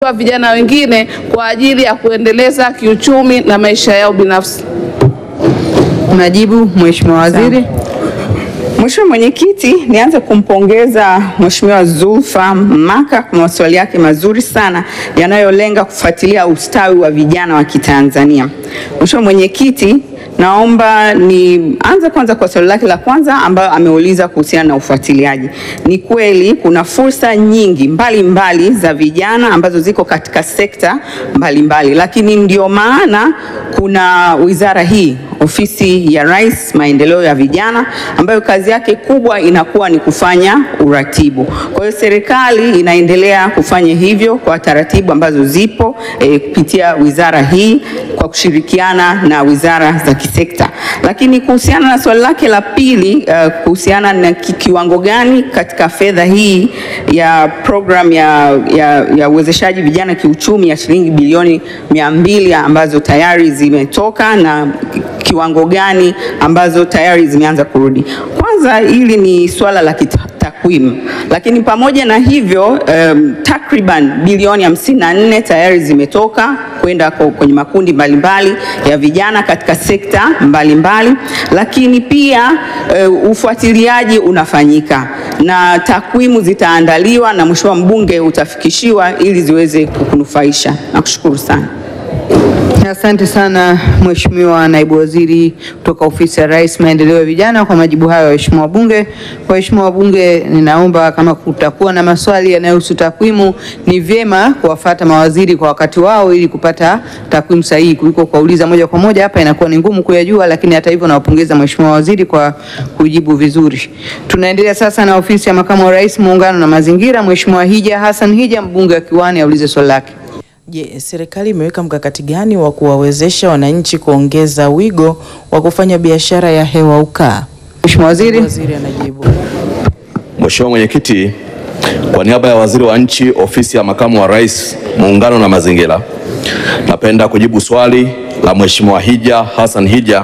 wa vijana wengine kwa ajili ya kuendeleza kiuchumi na maisha yao binafsi. Majibu, Mheshimiwa Waziri. Mheshimiwa Mwenyekiti, nianze kumpongeza Mheshimiwa Zulfa Maka kwa maswali yake mazuri sana yanayolenga kufuatilia ustawi wa vijana wa Kitanzania. Mheshimiwa Mwenyekiti, naomba nianze kwanza kwa swali lake la kwanza ambayo ameuliza kuhusiana na ufuatiliaji. Ni kweli kuna fursa nyingi mbalimbali mbali za vijana ambazo ziko katika sekta mbalimbali mbali, lakini ndio maana kuna wizara hii Ofisi ya Rais Maendeleo ya Vijana ambayo kazi yake kubwa inakuwa ni kufanya uratibu. Kwa hiyo serikali inaendelea kufanya hivyo kwa taratibu ambazo zipo e, kupitia wizara hii kwa kushirikiana na wizara za kisekta. Lakini kuhusiana na swali lake la pili uh, kuhusiana na kiwango gani katika fedha hii ya program ya, ya, ya uwezeshaji vijana kiuchumi ya shilingi bilioni mia mbili ambazo tayari zimetoka na kiwango gani ambazo tayari zimeanza kurudi. Kwanza hili ni swala la takwimu, lakini pamoja na hivyo um, takriban bilioni hamsini na nne tayari zimetoka kwenda kwenye makundi mbalimbali ya vijana katika sekta mbalimbali mbali, lakini pia uh, ufuatiliaji unafanyika na takwimu zitaandaliwa na mheshimiwa mbunge utafikishiwa ili ziweze kukunufaisha. Nakushukuru sana. Asante sana Mheshimiwa Naibu Waziri kutoka Ofisi ya Rais Maendeleo ya Vijana kwa majibu hayo ya waheshimiwa wabunge. Waheshimiwa wabunge, ninaomba kama kutakuwa na maswali yanayohusu takwimu, ni vyema kuwafata mawaziri kwa wakati wao ili kupata takwimu sahihi kuliko kuuliza moja kwa moja, hapa inakuwa ni ngumu kuyajua, lakini hata hivyo nawapongeza Mheshimiwa Waziri kwa kujibu vizuri. Tunaendelea sasa na Ofisi ya Makamu wa Rais Muungano na Mazingira. Mheshimiwa Hija Hassan Hija, mbunge wa Kiwani, aulize swali lake. Je, serikali imeweka mkakati gani wa kuwawezesha wananchi kuongeza wigo wa kufanya biashara ya hewa ukaa? Mheshimiwa Waziri. Waziri anajibu. Mheshimiwa Mwenyekiti, kwa niaba ya Waziri wa Nchi, Ofisi ya Makamu wa Rais, Muungano na Mazingira, napenda kujibu swali la Mheshimiwa Hija Hassan Hija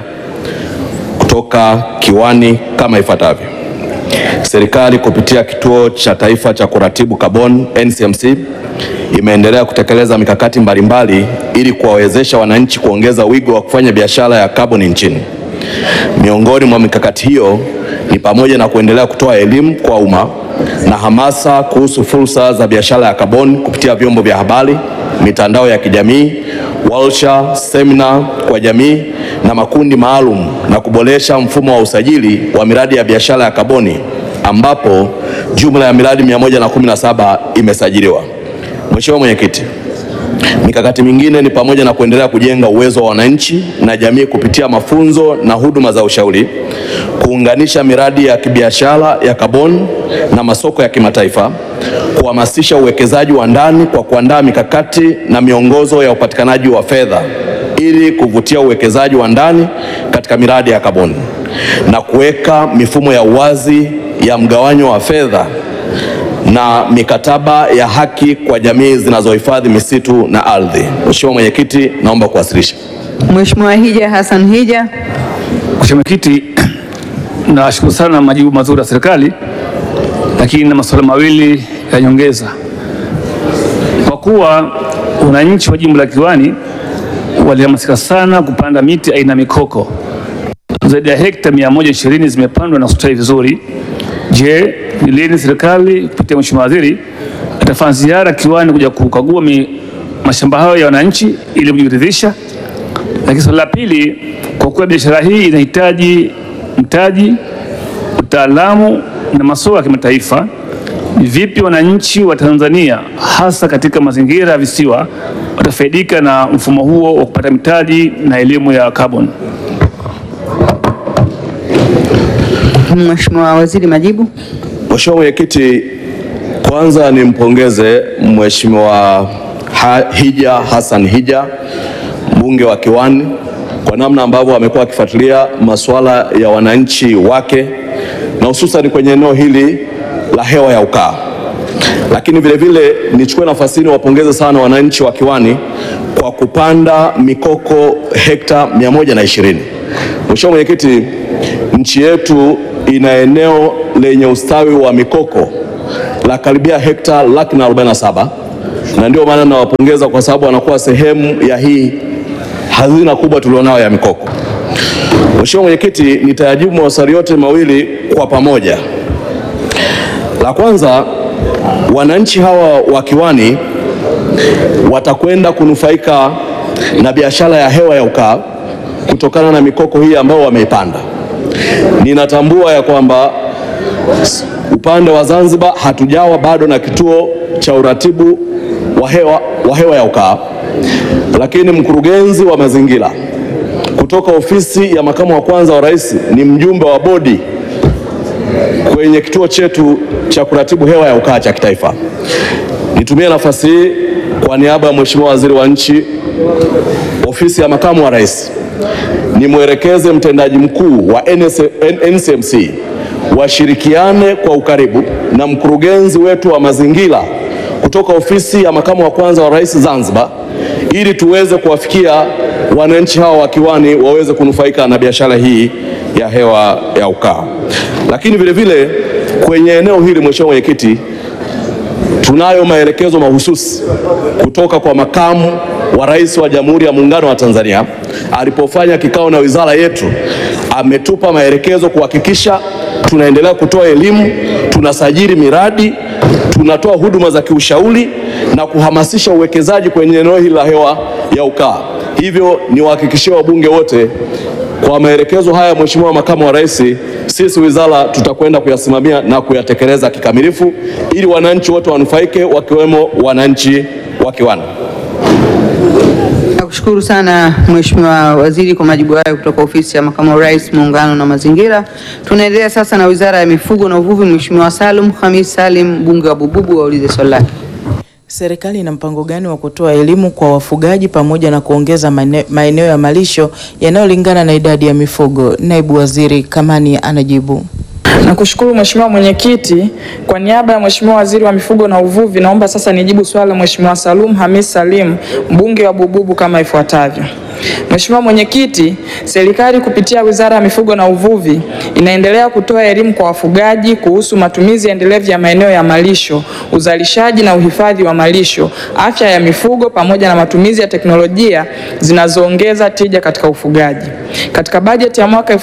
kutoka Kiwani kama ifuatavyo. Serikali kupitia Kituo cha Taifa cha Kuratibu Kaboni NCMC imeendelea kutekeleza mikakati mbalimbali ili kuwawezesha wananchi kuongeza wigo wa kufanya biashara ya kaboni nchini. Miongoni mwa mikakati hiyo ni pamoja na kuendelea kutoa elimu kwa umma na hamasa kuhusu fursa za biashara ya kaboni kupitia vyombo vya habari, mitandao ya kijamii, warsha, semina kwa jamii na makundi maalum na kuboresha mfumo wa usajili wa miradi ya biashara ya kaboni ambapo jumla ya miradi 117 imesajiliwa. Mheshimiwa Mwenyekiti, mikakati mingine ni pamoja na kuendelea kujenga uwezo wa wananchi na jamii kupitia mafunzo na huduma za ushauri, kuunganisha miradi ya kibiashara ya kaboni na masoko ya kimataifa, kuhamasisha uwekezaji wa ndani kwa kuandaa mikakati na miongozo ya upatikanaji wa fedha ili kuvutia uwekezaji wa ndani katika miradi ya kaboni na kuweka mifumo ya uwazi ya mgawanyo wa fedha na mikataba ya haki kwa jamii zinazohifadhi misitu na ardhi. Mheshimiwa Mwenyekiti, naomba kuwasilisha. Mheshimiwa Hija Hassan Hija. Mheshimiwa Mwenyekiti, nashukuru sana na majibu mazuri ya serikali, lakini na masuala mawili ya nyongeza. Kwa kuwa wananchi wa jimbo la Kiwani walihamasika sana kupanda miti aina mikoko, zaidi ya hekta 120 zimepandwa na kustawi vizuri. Je, ni lini serikali kupitia Mheshimiwa Waziri atafanya ziara Kiwani kuja kukagua mashamba hayo ya wananchi ili kujiridhisha? Lakini swali la pili, kwa kuwa biashara hii inahitaji mtaji, utaalamu na masoko ya kimataifa, ni vipi wananchi wa Tanzania hasa katika mazingira ya visiwa watafaidika na mfumo huo wa kupata mitaji na elimu ya carbon? Mheshimiwa Waziri, majibu. Mheshimiwa Mwenyekiti, kwanza nimpongeze Mheshimiwa Hija Hassan Hija mbunge wa Kiwani kwa namna ambavyo amekuwa akifuatilia masuala ya wananchi wake na hususan kwenye eneo hili la hewa ya ukaa. Lakini vile vile nichukue nafasi hii niwapongeze sana wananchi wa Kiwani kwa kupanda mikoko hekta 120. Mheshimiwa Mwenyekiti, nchi yetu ina eneo lenye ustawi wa mikoko la karibia hekta laki na arobaini na saba na ndio maana nawapongeza kwa sababu wanakuwa sehemu ya hii hazina kubwa tulionayo ya mikoko. Mheshimiwa Mwenyekiti, nitayajibu maswali yote mawili kwa pamoja. La kwanza, wananchi hawa wa Kiwani watakwenda kunufaika na biashara ya hewa ya ukaa kutokana na mikoko hii ambayo wameipanda. Ninatambua ya kwamba upande wa Zanzibar hatujawa bado na kituo cha uratibu wa hewa, wa hewa ya ukaa, lakini mkurugenzi wa mazingira kutoka ofisi ya makamu wa kwanza wa rais ni mjumbe wa bodi kwenye kituo chetu cha kuratibu hewa ya ukaa cha kitaifa. Nitumie nafasi hii kwa niaba ya Mheshimiwa Waziri wa Nchi, ofisi ya makamu wa rais, nimwelekeze mtendaji mkuu wa NS NCMC washirikiane kwa ukaribu na mkurugenzi wetu wa mazingira kutoka ofisi ya makamu wa kwanza wa rais Zanzibar, ili tuweze kuwafikia wananchi hawa wa Kiwani waweze kunufaika na biashara hii ya hewa ya ukaa. Lakini vile vile kwenye eneo hili, Mheshimiwa Mwenyekiti, tunayo maelekezo mahususi kutoka kwa makamu wa rais wa Jamhuri ya Muungano wa Tanzania alipofanya kikao na wizara yetu, ametupa maelekezo kuhakikisha tunaendelea kutoa elimu, tunasajili miradi, tunatoa huduma za kiushauri na kuhamasisha uwekezaji kwenye eneo hili la hewa ya ukaa. Hivyo niwahakikishie wabunge wote kwa maelekezo haya, Mheshimiwa Makamu wa Rais, sisi wizara tutakwenda kuyasimamia na kuyatekeleza kikamilifu ili wananchi wote wanufaike wakiwemo wananchi wa Kiwani. Nakushukuru sana Mheshimiwa Waziri kwa majibu hayo kutoka ofisi ya makamu wa rais muungano na mazingira. Tunaendelea sasa na wizara ya mifugo na uvuvi. Mheshimiwa Salum Khamis Salim mbunge wa Bububu aulize swali lake. Serikali ina mpango gani wa kutoa elimu kwa wafugaji pamoja na kuongeza maene- maeneo ya malisho yanayolingana na idadi ya mifugo? Naibu Waziri Kamani anajibu. Nakushukuru Mheshimiwa Mwenyekiti. Kwa niaba ya Mheshimiwa Waziri wa Mifugo na Uvuvi, naomba sasa nijibu swali la Mheshimiwa Salum Hamis Salim, mbunge wa Bububu kama ifuatavyo. Mheshimiwa Mwenyekiti, serikali kupitia Wizara ya Mifugo na Uvuvi inaendelea kutoa elimu kwa wafugaji kuhusu matumizi endelevu ya maeneo ya malisho, uzalishaji na uhifadhi wa malisho, afya ya mifugo pamoja na matumizi ya teknolojia zinazoongeza tija katika ufugaji. Katika bajeti ya mwaka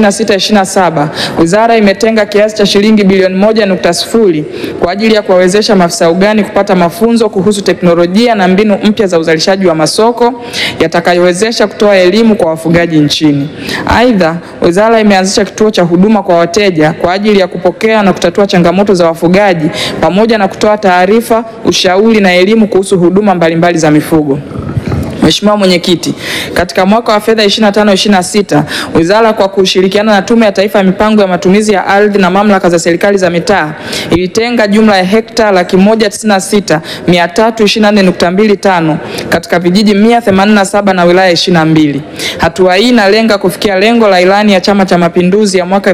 2026/27 Wizara imetenga kiasi cha shilingi bilioni moja nukta sifuri kwa ajili ya kuwawezesha maafisa ugani kupata mafunzo kuhusu teknolojia na mbinu mpya za uzalishaji wa masoko yatakayowezesha kutoa elimu kwa wafugaji nchini. Aidha, wizara imeanzisha kituo cha huduma kwa wateja kwa ajili ya kupokea na kutatua changamoto za wafugaji pamoja na kutoa taarifa, ushauri na elimu kuhusu huduma mbalimbali za mifugo. Mheshimiwa Mwenyekiti, katika mwaka wa fedha 25/26 wizara kwa kushirikiana na Tume ya Taifa ya Mipango ya Matumizi ya Ardhi na mamlaka za serikali za mitaa ilitenga jumla ya hekta laki moja tisini na sita mia tatu ishirini na nne nukta mbili tano katika vijiji 187 na wilaya 22. Hatua hii inalenga kufikia lengo la ilani ya Chama cha Mapinduzi ya mwaka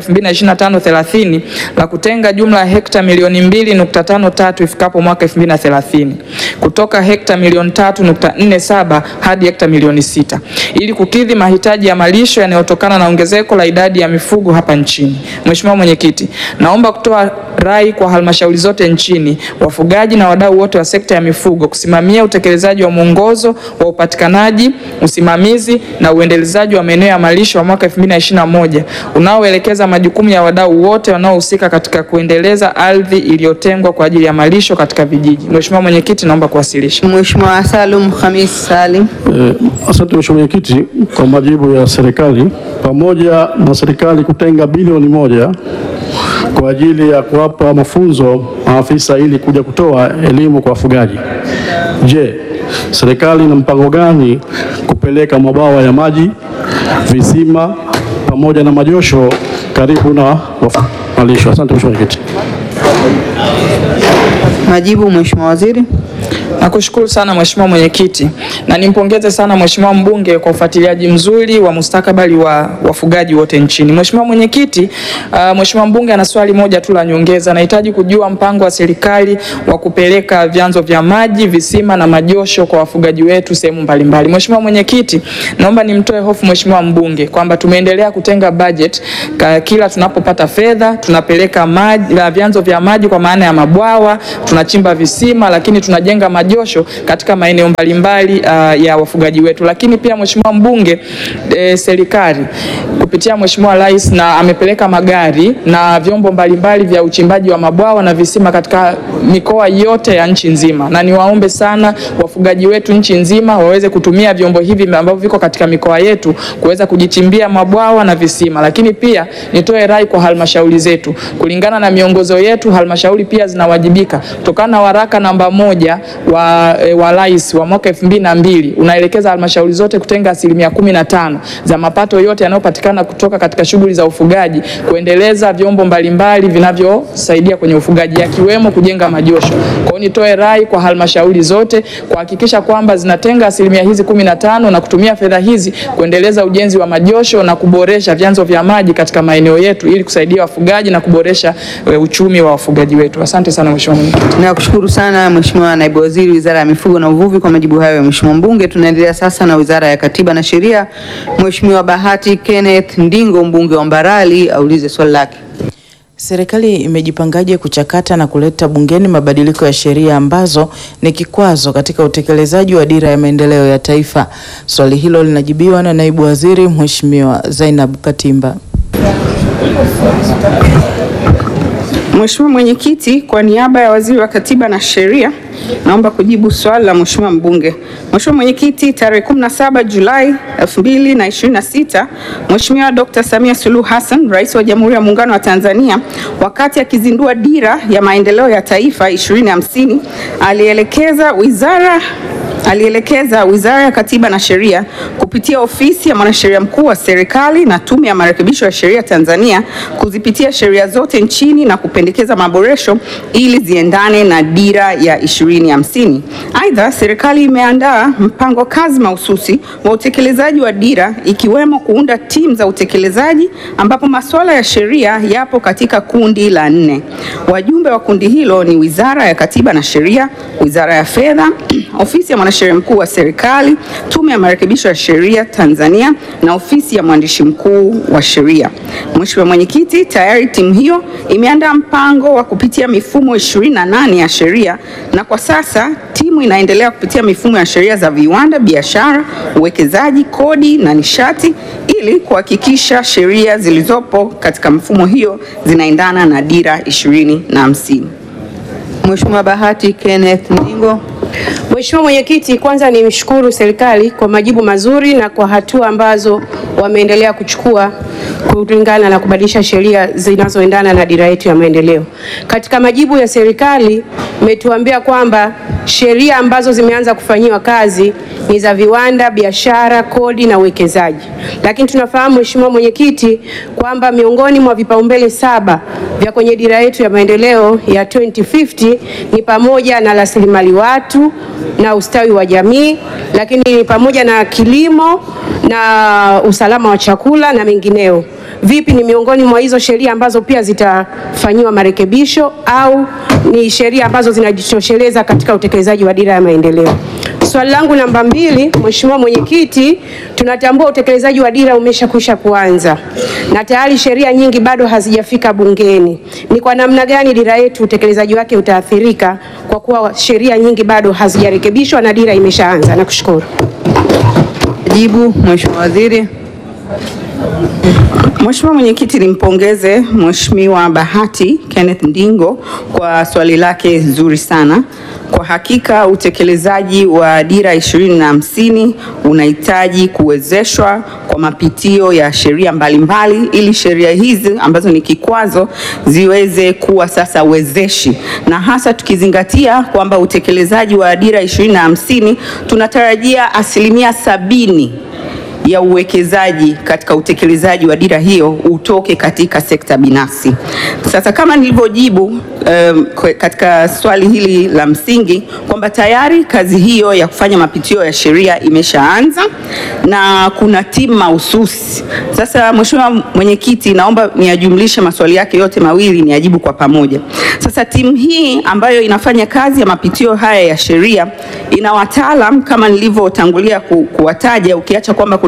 2025-30 la kutenga jumla ya hekta milioni 2.53 ifikapo mwaka 2030 kutoka hekta milioni 3.47 hadi hekta milioni sita ili kukidhi mahitaji ya malisho yanayotokana na ongezeko la idadi ya mifugo hapa nchini. Mheshimiwa Mwenyekiti, naomba kutoa rai kwa halmashauri zote nchini, wafugaji na wadau wote wa sekta ya mifugo kusimamia utekelezaji wa mwongozo wa upatikanaji, usimamizi na uendelezaji wa maeneo ya malisho wa mwaka 2021 unaoelekeza majukumu ya wadau wote wanaohusika katika kuendeleza ardhi iliyotengwa kwa ajili ya malisho katika vijiji. Mheshimiwa Mwenyekiti, naomba kuwasilisha. Mheshimiwa Salum Khamis Salim. Eh, Asante Mheshimiwa Mwenyekiti kwa majibu ya serikali. Pamoja na serikali kutenga bilioni moja kwa ajili ya kuwapa mafunzo maafisa ili kuja kutoa elimu kwa wafugaji, je, serikali ina mpango gani kupeleka mabwawa ya maji, visima pamoja na majosho karibu na wafu- malisho? Asante Mheshimiwa Mwenyekiti. Majibu Mheshimiwa Waziri. Nakushukuru sana Mheshimiwa Mwenyekiti na nimpongeze sana Mheshimiwa mbunge kwa ufuatiliaji mzuri wa mustakabali wa wafugaji wote nchini. Mheshimiwa Mwenyekiti, uh, Mheshimiwa mbunge ana swali moja tu la nyongeza. Nahitaji kujua mpango wa serikali wa kupeleka vyanzo vya maji, visima na majosho kwa wafugaji wetu sehemu mbalimbali. Mheshimiwa Mwenyekiti, naomba nimtoe hofu Mheshimiwa mbunge kwamba tumeendelea kutenga budget ka, kila tunapopata fedha tunapeleka maji, la vyanzo vya maji kwa maana ya mabwawa, tunachimba visima lakini tunajenga majosho majosho katika maeneo mbalimbali uh, ya wafugaji wetu. Lakini pia Mheshimiwa mbunge e, serikali kupitia Mheshimiwa Rais na amepeleka magari na vyombo mbalimbali vya uchimbaji wa mabwawa na visima katika mikoa yote ya nchi nzima, na niwaombe sana wafugaji wetu nchi nzima waweze kutumia vyombo hivi ambavyo viko katika mikoa yetu kuweza kujichimbia mabwawa na visima. Lakini pia nitoe rai kwa halmashauri zetu, kulingana na miongozo yetu, halmashauri pia zinawajibika kutokana na waraka namba moja wa, e, wa rais wa mwaka elfu mbili na mbili unaelekeza halmashauri zote kutenga asilimia kumi na tano za mapato yote yanayopatikana kutoka katika shughuli za ufugaji kuendeleza vyombo mbalimbali vinavyosaidia kwenye ufugaji yakiwemo kujenga majosho. Kwa hiyo nitoe rai kwa halmashauri zote kuhakikisha kwamba zinatenga asilimia hizi kumi na tano na kutumia fedha hizi kuendeleza ujenzi wa majosho na kuboresha vyanzo vya maji katika maeneo yetu ili kusaidia wafugaji na kuboresha e, uchumi wa wafugaji wetu. Asante sana Mheshimiwa Mwenyekiti. Nakushukuru sana Mheshimiwa Naibu Waziri Wizara ya Mifugo na Uvuvi kwa majibu hayo ya Mheshimiwa Mbunge. Tunaendelea sasa na Wizara ya Katiba na Sheria. Mheshimiwa Bahati Kenneth Ndingo mbunge wa Mbarali aulize swali lake. Serikali imejipangaje kuchakata na kuleta bungeni mabadiliko ya sheria ambazo ni kikwazo katika utekelezaji wa dira ya maendeleo ya taifa? Swali hilo linajibiwa na Naibu Waziri Mheshimiwa Zainab Katimba. Mheshimiwa Mwenyekiti, kwa niaba ya Waziri wa Katiba na Sheria, naomba kujibu swali la Mheshimiwa mbunge. Mheshimiwa Mwenyekiti, tarehe 17 Julai 2026, Mheshimiwa Dr. Samia Suluhu Hassan, Rais wa Jamhuri ya Muungano wa Tanzania, wakati akizindua dira ya maendeleo ya taifa 2050, alielekeza wizara alielekeza Wizara ya Katiba na Sheria kupitia Ofisi ya Mwanasheria Mkuu wa Serikali na Tume ya Marekebisho ya Sheria Tanzania kuzipitia sheria zote nchini na kupendekeza maboresho ili ziendane na dira ya 2050. Aidha, serikali imeandaa mpango kazi mahususi wa utekelezaji wa dira ikiwemo kuunda timu za utekelezaji ambapo masuala ya sheria yapo katika kundi la nne. Wajumbe wa kundi hilo ni Wizara ya Katiba na Sheria, Wizara ya Fedha, Ofisi ya Mwanasheria Mkuu wa Serikali, Tume ya Marekebisho ya Sheria Tanzania na Ofisi ya Mwandishi Mkuu wa Sheria. Mheshimiwa Mwenyekiti, tayari timu hiyo imeandaa mpango wa kupitia mifumo 28 ya sheria na kwa sasa timu inaendelea kupitia mifumo ya sheria za viwanda, biashara, uwekezaji, kodi na nishati ili kuhakikisha sheria zilizopo katika mifumo hiyo zinaendana na dira 2050. Mheshimiwa Bahati Kenneth Ndingo. Mheshimiwa Mwenyekiti, kwanza nimshukuru serikali kwa majibu mazuri na kwa hatua ambazo wameendelea kuchukua kulingana na kubadilisha sheria zinazoendana na dira yetu ya maendeleo. Katika majibu ya serikali umetuambia kwamba sheria ambazo zimeanza kufanyiwa kazi ni za viwanda, biashara, kodi na uwekezaji. Lakini tunafahamu Mheshimiwa Mwenyekiti kwamba miongoni mwa vipaumbele saba vya kwenye dira yetu ya maendeleo ya 2050 ni pamoja na rasilimali watu na ustawi wa jamii, lakini ni pamoja na kilimo na usalama wa chakula na mengineo. Vipi, ni miongoni mwa hizo sheria ambazo pia zitafanyiwa marekebisho au ni sheria ambazo zinajitosheleza katika utekelezaji wa dira ya maendeleo? Swali langu namba mbili, Mheshimiwa Mwenyekiti, tunatambua utekelezaji wa dira umeshakwisha kuanza na tayari sheria nyingi bado hazijafika bungeni. Ni kwa namna gani dira yetu utekelezaji wake utaathirika kwa kuwa sheria nyingi bado hazijarekebishwa na dira imeshaanza? Nakushukuru. Jibu Mheshimiwa Waziri. Mheshimiwa Mwenyekiti, nimpongeze Mheshimiwa Bahati Kenneth Ndingo kwa swali lake zuri sana. Kwa hakika utekelezaji wa dira ishirini na hamsini unahitaji kuwezeshwa kwa mapitio ya sheria mbalimbali ili sheria hizi ambazo ni kikwazo ziweze kuwa sasa wezeshi, na hasa tukizingatia kwamba utekelezaji wa dira ishirini na hamsini tunatarajia asilimia sabini ya uwekezaji katika utekelezaji wa dira hiyo utoke katika sekta binafsi. Sasa kama nilivyojibu um, katika swali hili la msingi kwamba tayari kazi hiyo ya kufanya mapitio ya sheria imeshaanza na kuna timu mahususi. Sasa Mheshimiwa Mwenyekiti, naomba niyajumlishe maswali yake yote mawili niyajibu kwa pamoja. Sasa timu hii ambayo inafanya kazi ya mapitio haya ya sheria ina wataalam kama nilivyotangulia ku, kuwataja ukiacha kwamba kuna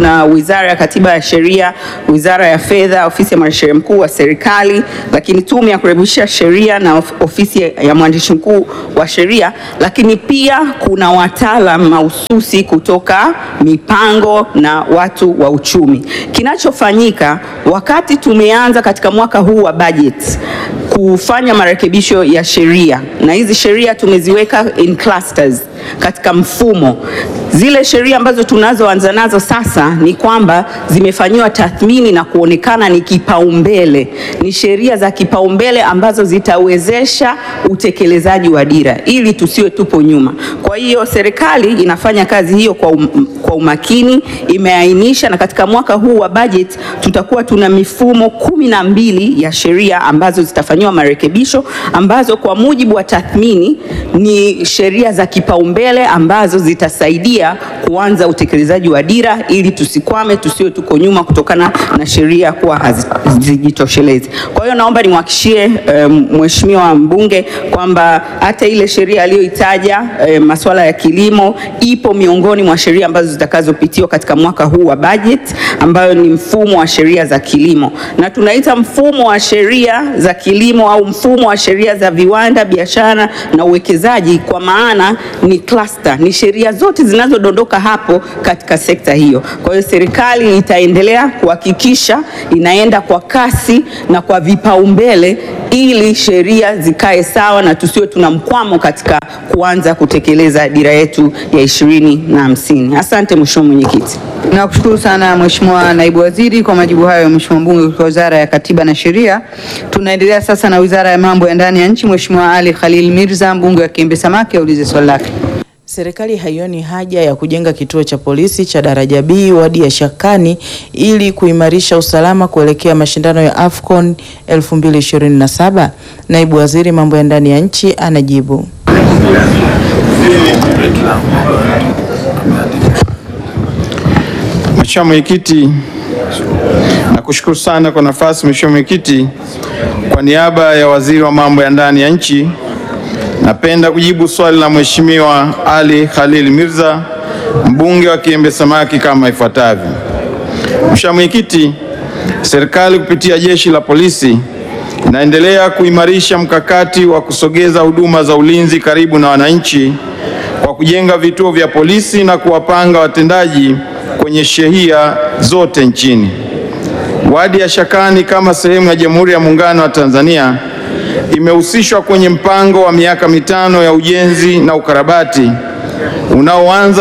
tuna Wizara ya Katiba ya Sheria, Wizara ya Fedha, Ofisi ya Mwanasheria Mkuu wa Serikali, lakini Tume ya Kurekebisha Sheria na of- Ofisi ya Mwandishi Mkuu wa Sheria, lakini pia kuna wataalam mahususi kutoka mipango na watu wa uchumi. Kinachofanyika wakati tumeanza katika mwaka huu wa budget kufanya marekebisho ya sheria, na hizi sheria tumeziweka in clusters katika mfumo. Zile sheria ambazo tunazoanza nazo sasa ni kwamba zimefanyiwa tathmini na kuonekana ni kipaumbele, ni sheria za kipaumbele ambazo zitawezesha utekelezaji wa dira ili tusiwe tupo nyuma. Kwa hiyo serikali inafanya kazi hiyo kwa, um, kwa umakini, imeainisha na katika mwaka huu wa budget tutakuwa tuna mifumo kumi na mbili ya sheria ambazo zitafanyiwa marekebisho ambazo kwa mujibu wa tathmini ni sheria za kipaumbele ambazo zitasaidia kuanza utekelezaji wa dira ili tusikwame, tusiwe tuko nyuma kutokana na sheria kuwa hazijitoshelezi. Kwa hiyo naomba nimwahakishie um, mheshimiwa mbunge kwamba hata ile sheria aliyoitaja um, masuala ya kilimo ipo miongoni mwa sheria ambazo zitakazopitiwa katika mwaka huu wa budget ambayo ni mfumo wa sheria za kilimo, na tunaita mfumo wa sheria za kilimo au mfumo wa sheria za viwanda, biashara na uwekezaji, kwa maana ni cluster, ni sheria zote zinazodondoka hapo katika sekta hiyo. Kwa hiyo serikali itaendelea kuhakikisha inaenda kwa kasi na kwa vipaumbele ili sheria zikae sawa na tusiwe tuna mkwamo katika kuanza kutekeleza dira yetu ya ishirini na hamsini. Asante Mheshimiwa Mwenyekiti. Nakushukuru sana Mheshimiwa Naibu Waziri kwa majibu hayo, Mheshimiwa Mbunge kutoka Wizara ya Katiba na Sheria. Tunaendelea sasa na Wizara ya Mambo ya Ndani ya Nchi. Mheshimiwa Ali Khalil Mirza, mbunge wa Kiembe Samaki, aulize swali lake. Serikali haioni haja ya kujenga kituo cha polisi cha daraja B wadi ya Shakani ili kuimarisha usalama kuelekea mashindano ya AFCON 2027. Naibu Waziri mambo ya ndani ya nchi anajibu. Mheshimiwa Mwenyekiti, nakushukuru sana kwa nafasi. Mheshimiwa Mwenyekiti, kwa niaba ya Waziri wa Mambo ya Ndani ya Nchi, napenda kujibu swali la Mheshimiwa Ali Khalil Mirza, mbunge wa Kiembe Samaki kama ifuatavyo. Mheshimiwa Mwenyekiti, serikali kupitia Jeshi la Polisi inaendelea kuimarisha mkakati wa kusogeza huduma za ulinzi karibu na wananchi kwa kujenga vituo vya polisi na kuwapanga watendaji kwenye shehia zote nchini. Wadi ya Shakani kama sehemu ya Jamhuri ya Muungano wa Tanzania imehusishwa kwenye mpango wa miaka mitano ya ujenzi na ukarabati unaoanza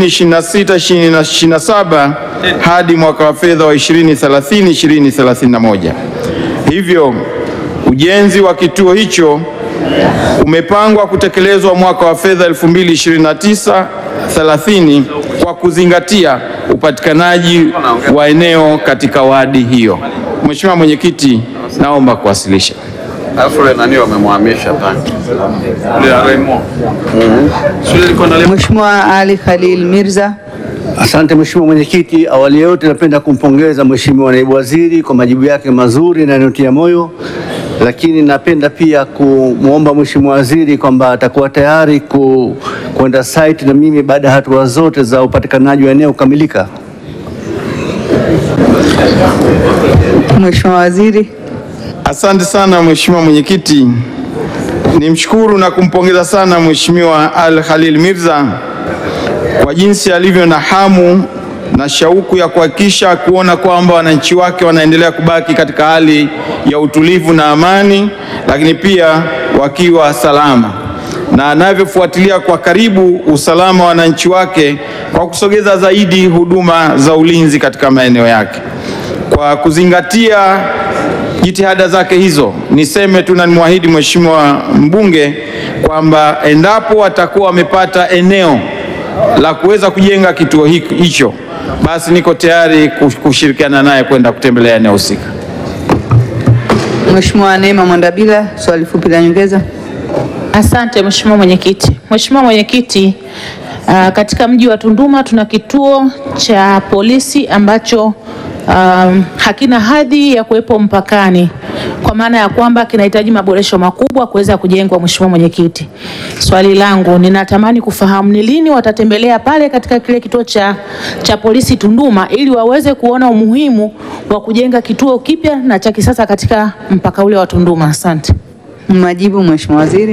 2026-2027 hadi mwaka wa fedha wa 2030-2031. Hivyo ujenzi wa kituo hicho umepangwa kutekelezwa mwaka wa fedha 2029-30 kwa kuzingatia upatikanaji wa eneo katika wadi hiyo. Mheshimiwa Mwenyekiti, naomba kuwasilisha. Mheshimiwa Ali Khalil Mirza. Asante Mheshimiwa Mwenyekiti, awali ya yote napenda kumpongeza Mheshimiwa Naibu Waziri kwa majibu yake mazuri na yanayotia moyo, lakini napenda pia kumwomba Mheshimiwa Waziri kwamba atakuwa tayari ku, kwenda site na mimi baada ya hatua zote za upatikanaji wa eneo kukamilika. Mheshimiwa Waziri. Asante sana Mheshimiwa Mwenyekiti, nimshukuru na kumpongeza sana Mheshimiwa Al Khalil Mirza kwa jinsi alivyo na hamu na shauku ya kuhakikisha kuona kwamba wananchi wake wanaendelea kubaki katika hali ya utulivu na amani, lakini pia wakiwa salama, na anavyofuatilia kwa karibu usalama wa wananchi wake kwa kusogeza zaidi huduma za ulinzi katika maeneo yake. Kwa kuzingatia jitihada zake hizo, niseme tu na nimwahidi Mheshimiwa mbunge kwamba endapo watakuwa wamepata eneo la kuweza kujenga kituo hiki- hicho, basi niko tayari kush- kushirikiana naye kwenda kutembelea eneo husika. Mheshimiwa Neema Mwandabila, swali fupi la nyongeza. Asante Mheshimiwa Mwenyekiti. Mheshimiwa Mwenyekiti, uh, katika mji wa Tunduma tuna kituo cha polisi ambacho um, hakina hadhi ya kuwepo mpakani. Kwa kwa maana ya kwamba kinahitaji maboresho makubwa kuweza kujengwa. Mheshimiwa Mwenyekiti, swali langu ninatamani kufahamu ni lini watatembelea pale katika kile kituo cha, cha polisi Tunduma ili waweze kuona umuhimu wa kujenga kituo kipya na cha kisasa katika mpaka ule wa Tunduma. Asante. Majibu Mheshimiwa Waziri.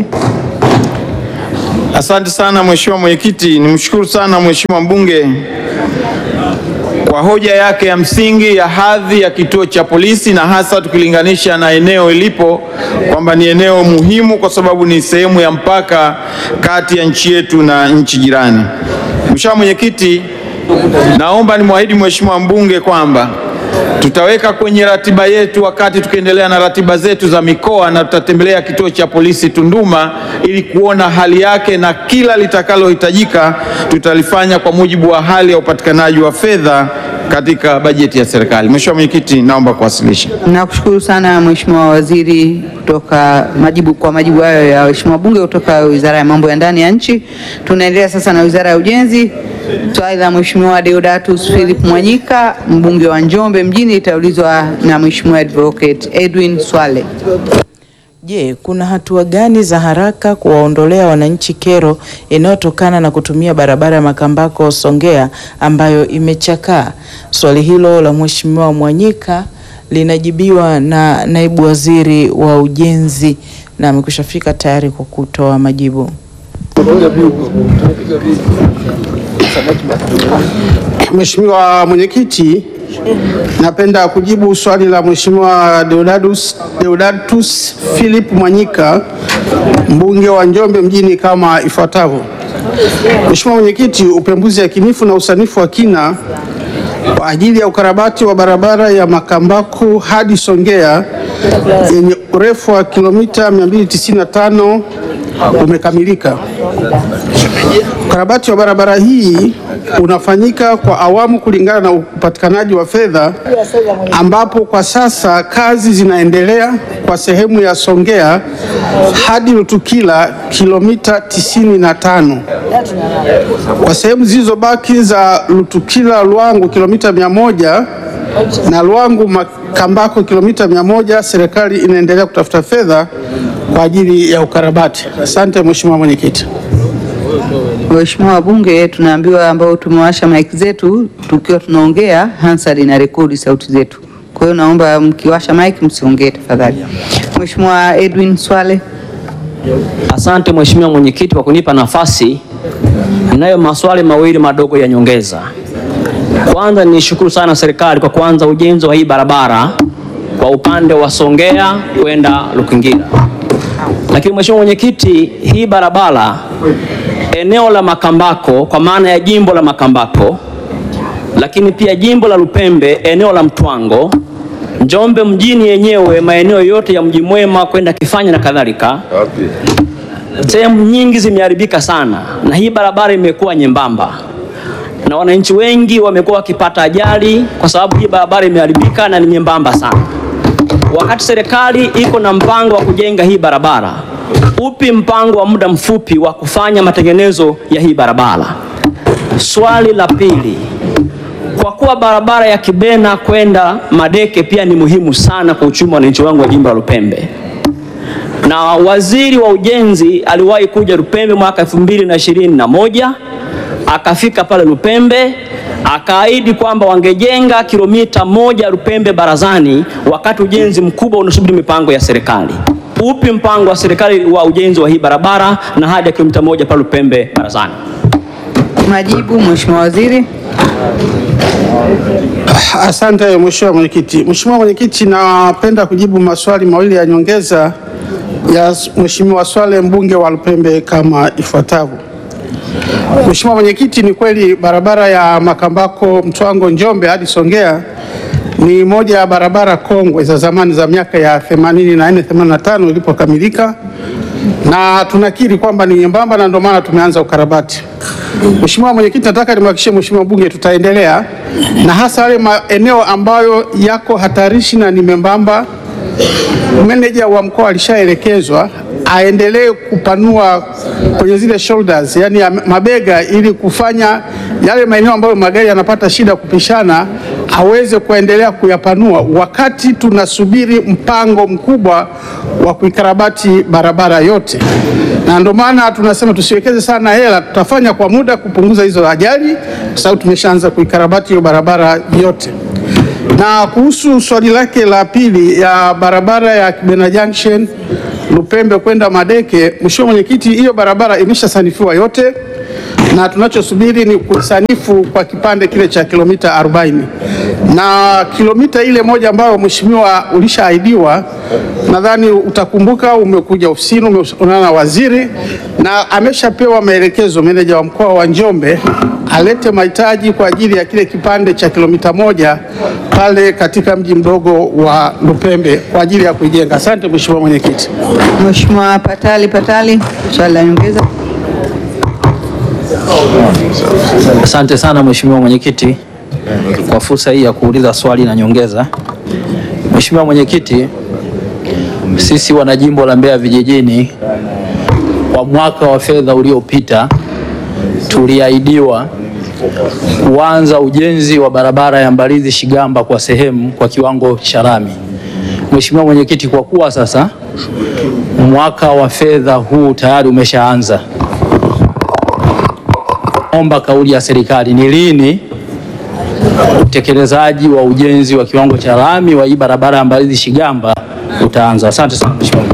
Asante sana Mheshimiwa Mwenyekiti, nimshukuru sana Mheshimiwa mbunge kwa hoja yake ya msingi ya hadhi ya kituo cha polisi na hasa tukilinganisha na eneo ilipo kwamba ni eneo muhimu kwa sababu ni sehemu ya mpaka kati ya nchi yetu na nchi jirani. Mheshimiwa Mwenyekiti, naomba nimwahidi Mheshimiwa mbunge kwamba tutaweka kwenye ratiba yetu wakati tukiendelea na ratiba zetu za mikoa, na tutatembelea kituo cha polisi Tunduma ili kuona hali yake, na kila litakalohitajika tutalifanya kwa mujibu wa hali ya upatikanaji wa fedha katika bajeti ya serikali. Mheshimiwa Mwenyekiti, naomba kuwasilisha. Nakushukuru sana Mheshimiwa Waziri kutoka majibu kwa majibu hayo ya Mheshimiwa Bunge kutoka Wizara ya Mambo ya Ndani ya Nchi. Tunaendelea sasa na Wizara ya Ujenzi. Swali la Mheshimiwa Deodatus Philip Mwanyika, mbunge wa Njombe mjini, itaulizwa na Mheshimiwa Advocate Edwin Swale. Je, kuna hatua gani za haraka kuwaondolea wananchi kero inayotokana na kutumia barabara ya Makambako Songea ambayo imechakaa? Swali hilo la Mheshimiwa Mwanyika linajibiwa na naibu waziri wa ujenzi na amekushafika tayari kwa kutoa majibu. Mheshimiwa Mwenyekiti, napenda kujibu swali la Mheshimiwa Deodatus, Deodatus Philip Mwanyika mbunge wa Njombe mjini kama ifuatavyo. Mheshimiwa Mwenyekiti, upembuzi yakinifu na usanifu wa kina kwa ajili ya ukarabati wa barabara ya Makambako hadi Songea yenye urefu wa kilomita 295 umekamilika. Ukarabati wa barabara hii unafanyika kwa awamu kulingana na upatikanaji wa fedha, ambapo kwa sasa kazi zinaendelea kwa sehemu ya Songea hadi Lutukila kilomita 95. Kwa sehemu zilizobaki za Lutukila Lwangu kilomita 100 na Lwangu Makambako kilomita 100, serikali inaendelea kutafuta fedha kwa ajili ya ukarabati. Asante Mheshimiwa Mwenyekiti. Waheshimiwa wabunge, tunaambiwa ambao tumewasha mic zetu tukiwa tunaongea, Hansard ina rekodi sauti zetu. Kwa hiyo naomba mkiwasha mic msiongee tafadhali. Mheshimiwa Edwin Swale. Asante Mheshimiwa Mwenyekiti kwa kunipa nafasi. Ninayo maswali mawili madogo ya nyongeza. Kwanza nishukuru sana serikali kwa kuanza ujenzi wa hii barabara kwa upande wa Songea kwenda Lukingira. Lakini Mheshimiwa Mwenyekiti, hii barabara eneo la Makambako kwa maana ya jimbo la Makambako, lakini pia jimbo la Lupembe eneo la Mtwango, Njombe mjini yenyewe maeneo yote ya Mji Mwema kwenda Kifanya na kadhalika, sehemu nyingi zimeharibika sana, na hii barabara imekuwa nyembamba na wananchi wengi wamekuwa wakipata ajali kwa sababu hii barabara imeharibika na ni nyembamba sana. Wakati serikali iko na mpango wa kujenga hii barabara, upi mpango wa muda mfupi wa kufanya matengenezo ya hii barabara? Swali la pili, kwa kuwa barabara ya Kibena kwenda Madeke pia ni muhimu sana kwa uchumi wa wananchi wangu wa jimbo la Lupembe, na waziri wa ujenzi aliwahi kuja Lupembe mwaka elfu mbili na ishirini na moja akafika pale Lupembe akaahidi kwamba wangejenga kilomita moja Lupembe Barazani, wakati ujenzi mkubwa unasubiri mipango ya serikali. Upi mpango wa serikali wa ujenzi wa hii barabara na hadi ya kilomita moja pale Lupembe Barazani? Majibu Mheshimiwa Waziri. Asante Mheshimiwa Mwenyekiti. Mheshimiwa Mwenyekiti, napenda kujibu maswali mawili ya nyongeza ya Mheshimiwa Swale mbunge wa Lupembe kama ifuatavyo. Mheshimiwa Mwenyekiti, ni kweli barabara ya Makambako Mtwango Njombe hadi Songea ni moja ya barabara kongwe za zamani za miaka ya 84 85 ilipokamilika, na tunakiri kwamba ni nyembamba na ndio maana tumeanza ukarabati. Mheshimiwa Mwenyekiti, nataka nimhakikishie Mheshimiwa Bunge tutaendelea na hasa yale maeneo ambayo yako hatarishi na ni membamba. Meneja wa mkoa alishaelekezwa aendelee kupanua kwenye zile shoulders, yani ya mabega, ili kufanya yale maeneo ambayo magari yanapata shida kupishana, aweze kuendelea kuyapanua wakati tunasubiri mpango mkubwa wa kuikarabati barabara yote, na ndio maana tunasema tusiwekeze sana hela, tutafanya kwa muda kupunguza hizo ajali, kwa sababu tumeshaanza kuikarabati hiyo barabara yote. Na kuhusu swali lake la pili ya barabara ya Kibena Junction Lupembe kwenda Madeke, Mheshimiwa Mwenyekiti, hiyo barabara imeshasanifiwa yote na tunachosubiri ni kusanifu kwa kipande kile cha kilomita 40 na kilomita ile moja ambayo mheshimiwa ulishaahidiwa, nadhani utakumbuka, umekuja ofisini, umeonana na waziri na ameshapewa maelekezo meneja wa mkoa wa Njombe alete mahitaji kwa ajili ya kile kipande cha kilomita moja pale katika mji mdogo wa Lupembe kwa ajili ya kuijenga. Asante Mheshimiwa Mwenyekiti. Mheshimiwa Patali Patali, swali la nyongeza. Asante sana Mheshimiwa Mwenyekiti kwa fursa hii ya kuuliza swali na nyongeza. Mheshimiwa Mwenyekiti, sisi wanajimbo la Mbeya vijijini kwa mwaka wa fedha uliopita tuliahidiwa kuanza ujenzi wa barabara ya Mbalizi Shigamba kwa sehemu kwa kiwango cha lami. Mheshimiwa Mwenyekiti, kwa kuwa sasa mwaka wa fedha huu tayari umeshaanza, omba kauli ya serikali ni lini utekelezaji wa ujenzi wa kiwango cha lami wa hii barabara ya Mbalizi Shigamba utaanza. Asante sana Mheshimiwa.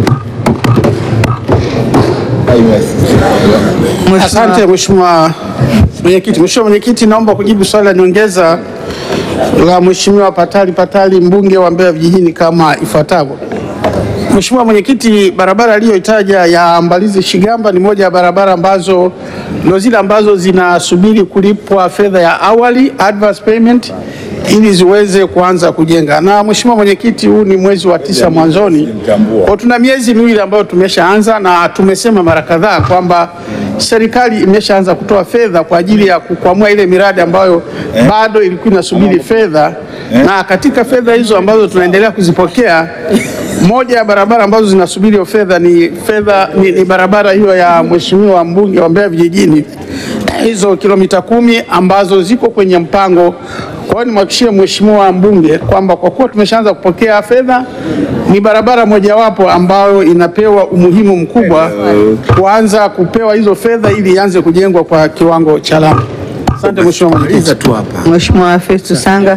Asante Mheshimiwa Mwenyekiti. Mheshimiwa Mwenyekiti, naomba kujibu swali la nyongeza la Mheshimiwa Patali Patali mbunge wa Mbeya vijijini kama ifuatavyo. Mheshimiwa Mwenyekiti, barabara aliyoitaja ya Mbalizi Shigamba ni moja ya barabara ambazo ndio zile ambazo zinasubiri kulipwa fedha ya awali advance payment ili ziweze kuanza kujenga. Na Mheshimiwa Mwenyekiti, huu ni mwezi wa tisa mwanzoni, kwa tuna miezi miwili ambayo tumeshaanza, na tumesema mara kadhaa kwamba serikali imeshaanza kutoa fedha kwa ajili ya kukwamua ile miradi ambayo bado ilikuwa inasubiri fedha, na katika fedha hizo ambazo tunaendelea kuzipokea moja ya barabara ambazo zinasubiri hiyo fedha ni fedha ni, ni barabara hiyo ya Mheshimiwa mbunge wa Mbeya vijijini, hizo kilomita kumi ambazo ziko kwenye mpango. Kwa hiyo nimhakikishie Mheshimiwa mbunge kwamba kwa kuwa tumeshaanza kupokea fedha, ni barabara mojawapo ambayo inapewa umuhimu mkubwa kuanza kupewa hizo fedha ili ianze kujengwa kwa kiwango cha lami. Asante Mheshimiwa Mwenyekiti. Mheshimiwa Festus Sanga.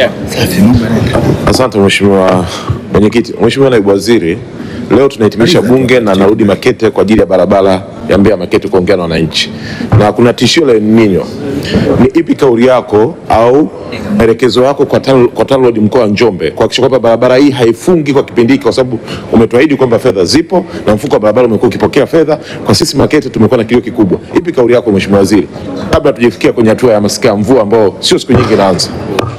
Asante Mheshimiwa Mwenyekiti. Mheshimiwa Naibu Waziri, leo tunahitimisha bunge na narudi Makete kwa ajili ya barabara ya Mbeya Makete kuongea na wananchi, na kuna tishio la El Nino. Ni ipi kauli yako au maelekezo yako kwa TANROADS kwa TANROADS mkoa wa Njombe kuhakikisha kwamba barabara hii haifungi kwa kipindi hiki, kwa sababu umetuahidi kwamba fedha zipo na mfuko wa barabara umekuwa ukipokea fedha. Kwa sisi Makete tumekuwa na kilio kikubwa. Ipi kauli yako Mheshimiwa Waziri, kabla tujifikia kwenye hatua ya masika ya mvua ambao sio siku nyingi inaanza?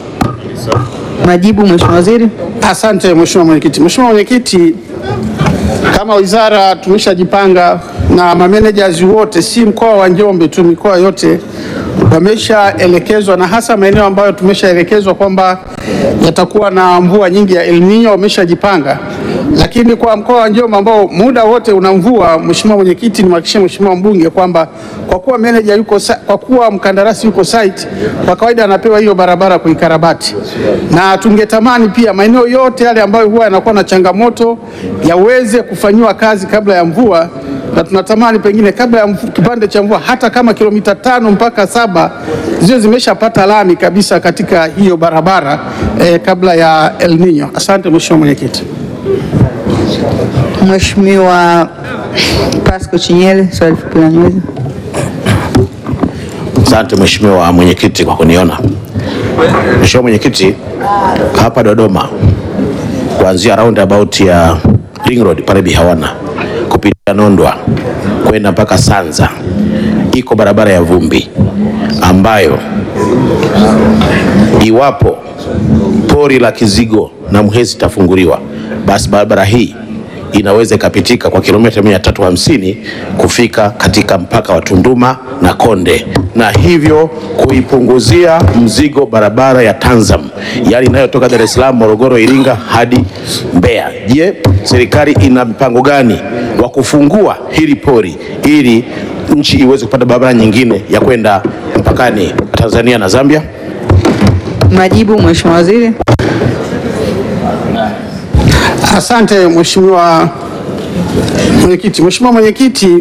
Majibu Mheshimiwa Waziri. Asante Mheshimiwa Mwenyekiti. Mheshimiwa Mwenyekiti, kama wizara tumeshajipanga na mamenejas wote, si mkoa wa Njombe tu, mikoa yote wameshaelekezwa, na hasa maeneo ambayo tumeshaelekezwa kwamba yatakuwa na mvua nyingi ya El Nino, wameshajipanga. Lakini kwa mkoa wa Njombe ambao muda wote una mvua, Mheshimiwa Mwenyekiti, nimhakikishie Mheshimiwa mbunge kwamba kwa kuwa meneja yuko sa- kwa kuwa mkandarasi yuko site, kwa kawaida anapewa hiyo barabara kuikarabati, na tungetamani pia maeneo yote yale ambayo huwa yanakuwa na changamoto yaweze kufanyiwa kazi kabla ya mvua, na tunatamani pengine kabla ya mvu, kipande cha mvua hata kama kilomita tano mpaka saba ziwe zimeshapata lami kabisa katika hiyo barabara eh, kabla ya El Nino. Asante Mheshimiwa Mwenyekiti. Mheshimiwa Pasco Chinyele, swali fupi la nyongeza. Asante Mheshimiwa Mwenyekiti kwa kuniona. Mheshimiwa Mwenyekiti, hapa Dodoma kuanzia roundabout ya Ring Road pale Bihawana kupitia Nondwa kwenda mpaka Sanza iko barabara ya vumbi ambayo iwapo pori la Kizigo na Mhezi itafunguliwa, basi barabara hii inaweza ikapitika kwa kilomita 350 kufika katika mpaka wa Tunduma na Konde, na hivyo kuipunguzia mzigo barabara ya Tanzam, yaani inayotoka Dar es Salaam, Morogoro, Iringa hadi Mbeya. Je, serikali ina mpango gani wa kufungua hili pori ili nchi iweze kupata barabara nyingine ya kwenda mpakani Tanzania na Zambia? Majibu, Mheshimiwa Waziri. Asante Mheshimiwa Mwenyekiti. Mheshimiwa Mwenyekiti,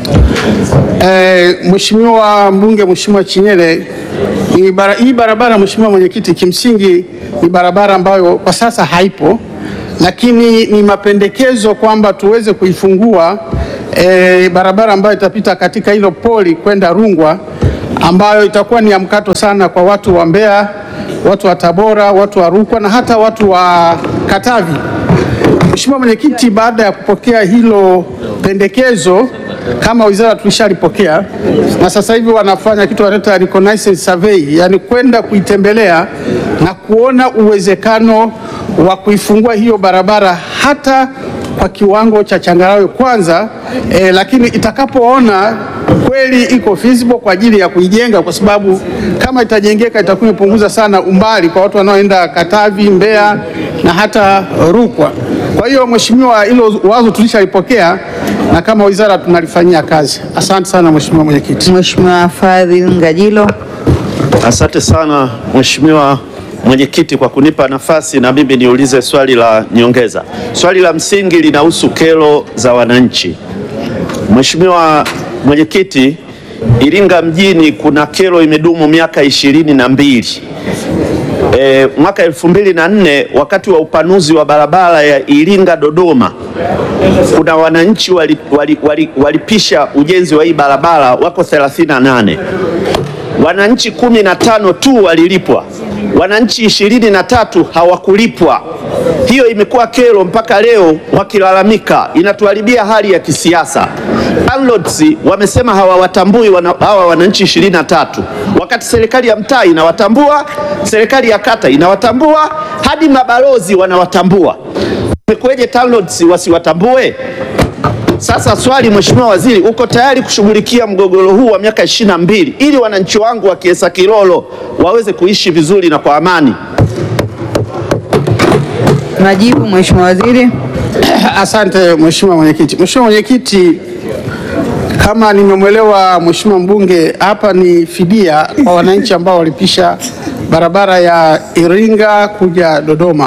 eh, Mheshimiwa mbunge Mheshimiwa Chinyele, ni bara, hii barabara Mheshimiwa Mwenyekiti, kimsingi ni barabara ambayo kwa sasa haipo, lakini ni mapendekezo kwamba tuweze kuifungua eh, barabara ambayo itapita katika hilo poli kwenda Rungwa ambayo itakuwa ni ya mkato sana kwa watu wa Mbeya, watu wa Tabora, watu wa Rukwa na hata watu wa Katavi. Mheshimiwa Mwenyekiti, baada ya kupokea hilo pendekezo kama wizara tulishalipokea na sasa hivi wanafanya kitu wanaita reconnaissance survey, yani kwenda kuitembelea na kuona uwezekano wa kuifungua hiyo barabara hata kwa kiwango cha changarawe kwanza eh, lakini itakapoona kweli iko feasible kwa ajili ya kuijenga, kwa sababu kama itajengeka itakuwa imepunguza sana umbali kwa watu wanaoenda Katavi, Mbeya na hata Rukwa. Kwa hiyo Mheshimiwa, hilo wazo tulishalipokea na kama wizara tunalifanyia kazi. Asante sana Mheshimiwa Mwenyekiti. Mheshimiwa Fadhil Ngajilo. Asante sana Mheshimiwa Mwenyekiti kwa kunipa nafasi na mimi niulize swali la nyongeza. Swali la msingi linahusu kero za wananchi. Mheshimiwa Mwenyekiti, Iringa mjini kuna kero imedumu miaka ishirini na mbili. E, mwaka elfu mbili na nne wakati wa upanuzi wa barabara ya Iringa Dodoma, kuna wananchi walipisha wali, wali, walipisha ujenzi wa hii barabara wako 38 wananchi kumi na tano tu walilipwa, wananchi ishirini na tatu hawakulipwa. Hiyo imekuwa kero mpaka leo wakilalamika, inatuharibia hali ya kisiasa. Landlords wamesema hawawatambui wana, hawa wananchi ishirini na tatu wakati serikali ya mtaa inawatambua, serikali ya kata inawatambua, hadi mabalozi wanawatambua. Imekuweje landlords wasiwatambue? Sasa swali, Mheshimiwa Waziri, uko tayari kushughulikia mgogoro huu wa miaka ishirini na mbili ili wananchi wangu wa Kiesa Kilolo waweze kuishi vizuri na kwa amani? Majibu, Mheshimiwa Waziri. Asante Mheshimiwa Mwenyekiti. Mheshimiwa Mwenyekiti, kama nimemwelewa Mheshimiwa mbunge, hapa ni fidia kwa wananchi ambao walipisha barabara ya Iringa kuja Dodoma.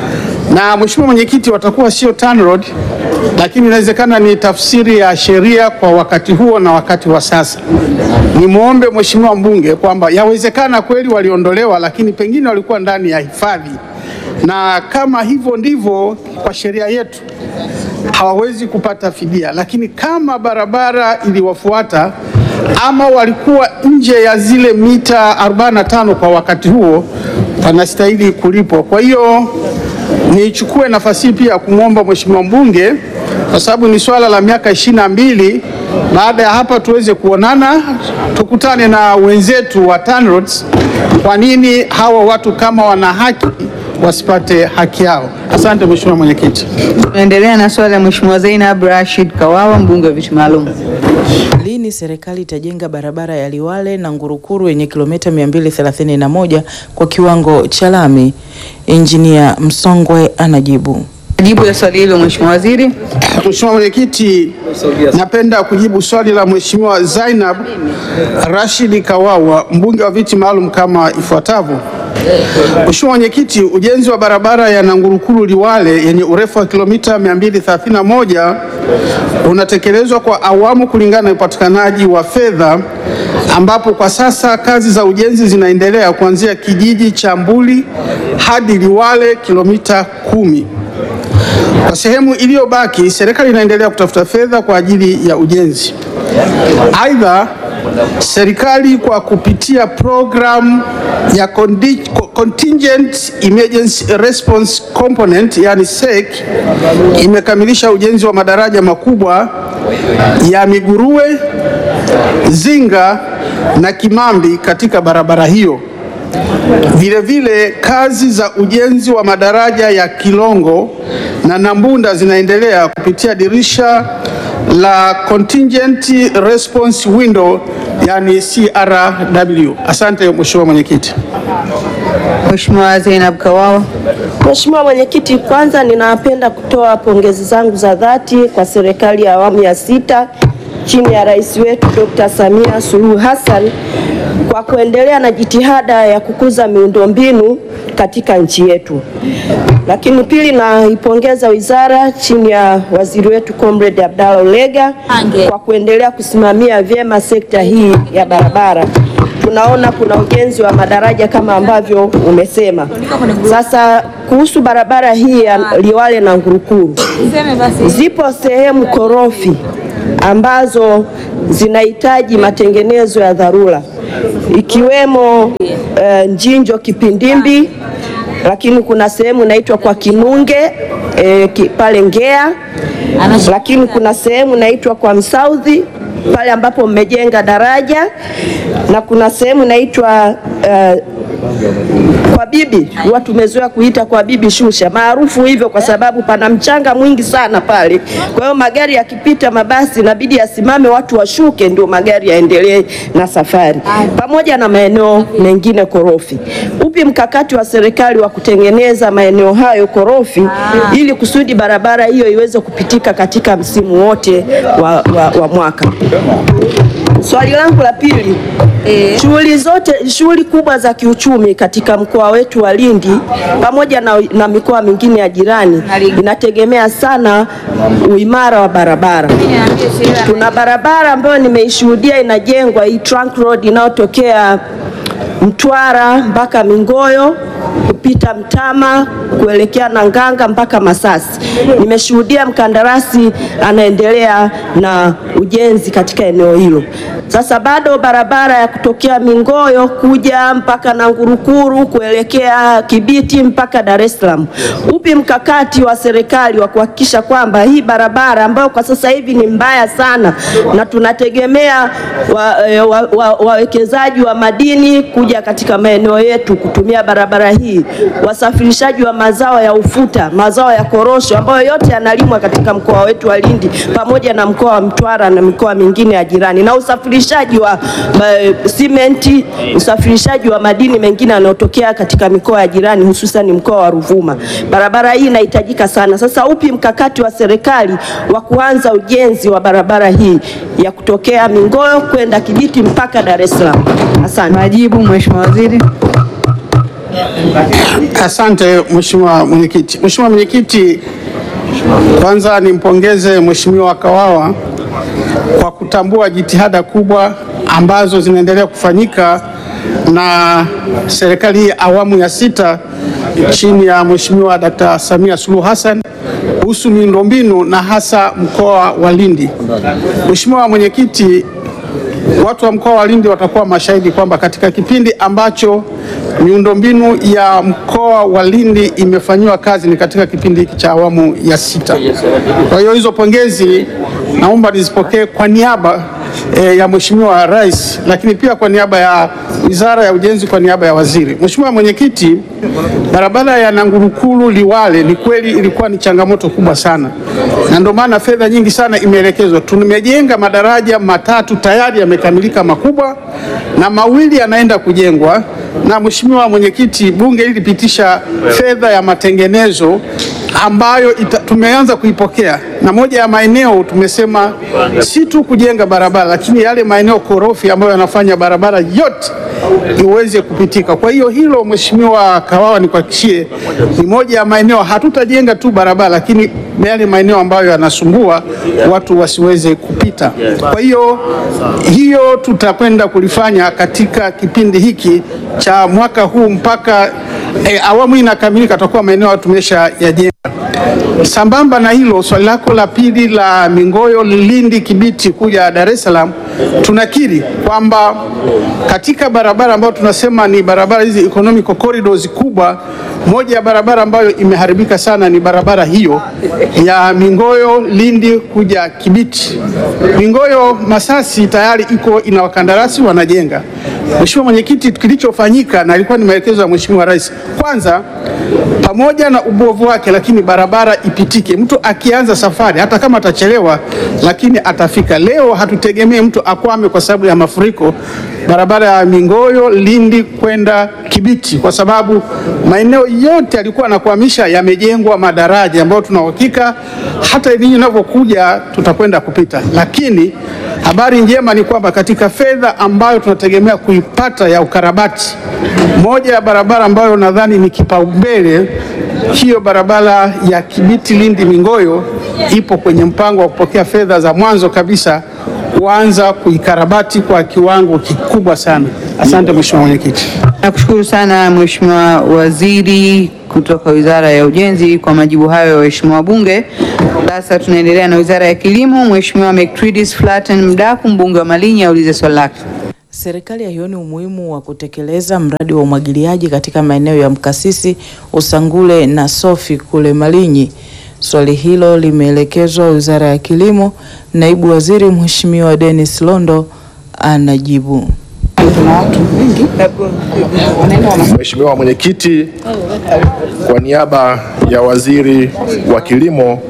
Na Mheshimiwa Mwenyekiti, watakuwa sio TANROADS, lakini inawezekana ni tafsiri ya sheria kwa wakati huo na wakati wa sasa. Nimwombe Mheshimiwa mbunge kwamba yawezekana kweli waliondolewa, lakini pengine walikuwa ndani ya hifadhi, na kama hivyo ndivyo kwa sheria yetu hawawezi kupata fidia, lakini kama barabara iliwafuata ama walikuwa nje ya zile mita 45 kwa wakati huo, wanastahili kulipwa. Kwa hiyo nichukue nafasi hii pia kumwomba Mheshimiwa mbunge kwa sababu ni swala la miaka ishirini na mbili. Baada ya hapa tuweze kuonana, tukutane na wenzetu wa TANROADS, kwa nini hawa watu kama wana haki wasipate haki yao. Asante Mheshimiwa Mwenyekiti. Tunaendelea na swali la Mheshimiwa Zainab Rashid Kawawa, mbunge wa viti maalum. Lini serikali itajenga barabara ya Liwale na Ngurukuru yenye kilomita 231 kwa kiwango cha lami? Injinia Msongwe anajibu. Jibu ya swali hilo Mheshimiwa Waziri. Mheshimiwa Mwenyekiti, napenda kujibu swali la Mheshimiwa Zainab Rashid Kawawa, mbunge wa viti maalum kama ifuatavyo. Mheshimiwa Mwenyekiti, ujenzi wa barabara ya Nangurukuru Liwale yenye urefu wa kilomita 231 unatekelezwa kwa awamu kulingana na upatikanaji wa fedha, ambapo kwa sasa kazi za ujenzi zinaendelea kuanzia kijiji cha Mbuli hadi Liwale kilomita kumi. Kwa sehemu iliyobaki, serikali inaendelea kutafuta fedha kwa ajili ya ujenzi. Aidha, serikali kwa kupitia programu ya Condi- Contingent Emergency Response Component yani SEC imekamilisha ujenzi wa madaraja makubwa ya Miguruwe, Zinga na Kimambi katika barabara hiyo. Vile vile kazi za ujenzi wa madaraja ya Kilongo na Nambunda zinaendelea kupitia dirisha la Contingent Response Window yani CRW. Asante Mheshimiwa Mwenyekiti. Mheshimiwa Zainab Kawawa. Mheshimiwa Mwenyekiti, kwanza ninapenda kutoa pongezi zangu za dhati kwa serikali ya awamu ya sita chini ya rais wetu Dr. Samia Suluhu Hassan kwa kuendelea na jitihada ya kukuza miundombinu katika nchi yetu. Lakini pili, naipongeza wizara chini ya waziri wetu Comrade Abdalla Ulega kwa kuendelea kusimamia vyema sekta hii ya barabara. Tunaona kuna ujenzi wa madaraja kama ambavyo umesema. Sasa kuhusu barabara hii ya Liwale na Ngurukuru, zipo sehemu korofi ambazo zinahitaji matengenezo ya dharura ikiwemo eh, Njinjo Kipindimbi, lakini kuna sehemu inaitwa kwa Kinunge eh, ki, pale Ngea, lakini kuna sehemu inaitwa kwa Msaudhi pale ambapo mmejenga daraja na kuna sehemu inaitwa eh, kwa bibi huwa tumezoea kuita kwa bibi Shusha, maarufu hivyo kwa sababu pana mchanga mwingi sana pale. Kwa hiyo magari yakipita, mabasi inabidi yasimame, watu washuke, ndio magari yaendelee na safari, pamoja na maeneo mengine korofi. Upi mkakati wa serikali wa kutengeneza maeneo hayo korofi ili kusudi barabara hiyo iweze kupitika katika msimu wote wa, wa, wa mwaka? Swali langu la pili, shughuli zote shughuli kubwa za kiuchumi katika mkoa wetu wa Lindi pamoja na, na mikoa mingine ya jirani inategemea sana uimara wa barabara. Tuna barabara ambayo nimeishuhudia inajengwa hii trunk road inayotokea Mtwara mpaka Mingoyo kupita Mtama kuelekea Nanganga mpaka Masasi. Nimeshuhudia mkandarasi anaendelea na ujenzi katika eneo hilo. Sasa bado barabara ya kutokea Mingoyo kuja mpaka Nangurukuru kuelekea Kibiti mpaka Dar es Salaam. Upi mkakati wa serikali wa kuhakikisha kwamba hii barabara ambayo kwa sasa hivi ni mbaya sana na tunategemea wawekezaji wa, wa, wa, wa madini kuja katika maeneo yetu kutumia barabara hii, wasafirishaji wa mazao ya ufuta, mazao ya korosho ambayo yote yanalimwa katika mkoa wetu wa Lindi pamoja na mkoa wa Mtwara na mikoa mingine ya jirani, na usafirishaji wa uh, simenti, usafirishaji wa madini mengine yanayotokea katika mikoa ya jirani, hususan mkoa wa Ruvuma. Barabara hii inahitajika sana. Sasa upi mkakati wa serikali wa kuanza ujenzi wa barabara hii ya kutokea Mingoyo kwenda Kibiti mpaka Dar es Salaam? Asante. Majibu, Mheshimiwa Waziri. Asante Mheshimiwa Mwenyekiti. Mheshimiwa Mwenyekiti, kwanza nimpongeze Mheshimiwa Kawawa kwa kutambua jitihada kubwa ambazo zinaendelea kufanyika na serikali hii awamu ya sita chini ya Mheshimiwa Dkt. Samia Suluhu Hassan kuhusu miundombinu na hasa mkoa wa Lindi. Mheshimiwa Mwenyekiti, watu wa mkoa wa Lindi watakuwa mashahidi kwamba katika kipindi ambacho miundombinu ya mkoa wa Lindi imefanyiwa kazi ni katika kipindi hiki cha awamu ya sita. Kwa hiyo hizo pongezi naomba nizipokee kwa niaba e, ya Mheshimiwa Rais, lakini pia kwa niaba ya Wizara ya Ujenzi, kwa niaba ya waziri. Mheshimiwa Mwenyekiti, barabara ya Nangurukuru Liwale ni kweli ilikuwa ni changamoto kubwa sana, na ndio maana fedha nyingi sana imeelekezwa. Tumejenga madaraja matatu tayari yamekamilika makubwa na mawili yanaenda kujengwa na Mheshimiwa Mwenyekiti, bunge lilipitisha fedha ya matengenezo ambayo ita, tumeanza kuipokea na moja ya maeneo tumesema si tu kujenga barabara, lakini yale maeneo korofi ambayo yanafanya barabara yote iweze kupitika. Kwa hiyo hilo, Mheshimiwa Kawawa, nikuhakikishie ni moja ya maeneo, hatutajenga tu barabara, lakini yale maeneo ambayo yanasumbua watu wasiweze kupita. Kwa hiyo hiyo tutakwenda kulifanya katika kipindi hiki cha mwaka huu mpaka e, awamu hii inakamilika, tutakuwa maeneo tumesha yajenga. Sambamba na hilo, swali lako la pili la Mingoyo, Lindi, Kibiti kuja Dar es Salaam, tunakiri kwamba katika barabara ambayo tunasema ni barabara hizi economic corridors kubwa, moja ya barabara ambayo imeharibika sana ni barabara hiyo ya Mingoyo, Lindi kuja Kibiti. Mingoyo Masasi tayari iko ina wakandarasi wanajenga. Mheshimiwa Mwenyekiti, kilichofanyika na ilikuwa ni maelekezo ya Mheshimiwa Rais, kwanza pamoja na ubovu wake, lakini barabara ipitike. Mtu akianza safari hata kama atachelewa, lakini atafika. Leo hatutegemee mtu akwame kwa sababu ya mafuriko barabara ya Mingoyo Lindi kwenda Kibiti, kwa sababu maeneo yote yalikuwa anakwamisha yamejengwa madaraja ambayo tuna uhakika hata ninyi inavyokuja tutakwenda kupita, lakini Habari njema ni kwamba katika fedha ambayo tunategemea kuipata ya ukarabati, moja ya barabara ambayo nadhani ni kipaumbele, hiyo barabara ya Kibiti Lindi Mingoyo ipo kwenye mpango wa kupokea fedha za mwanzo kabisa kuanza kuikarabati kwa kiwango kikubwa sana. Asante Mheshimiwa Mwenyekiti. Nakushukuru sana Mheshimiwa Waziri kutoka Wizara ya Ujenzi kwa majibu hayo ya waheshimiwa wabunge. Sasa tunaendelea na Wizara ya Kilimo. Mheshimiwa Mectridis Flatten Mdaku, mbunge wa Malinyi, aulize swali lake. Serikali haioni umuhimu wa kutekeleza mradi wa umwagiliaji katika maeneo ya Mkasisi, Usangule na Sofi kule Malinyi. Swali hilo limeelekezwa Wizara ya Kilimo. Naibu Waziri Mheshimiwa Dennis Londo anajibu. Mheshimiwa Mwenyekiti, kwa niaba ya Waziri wa Kilimo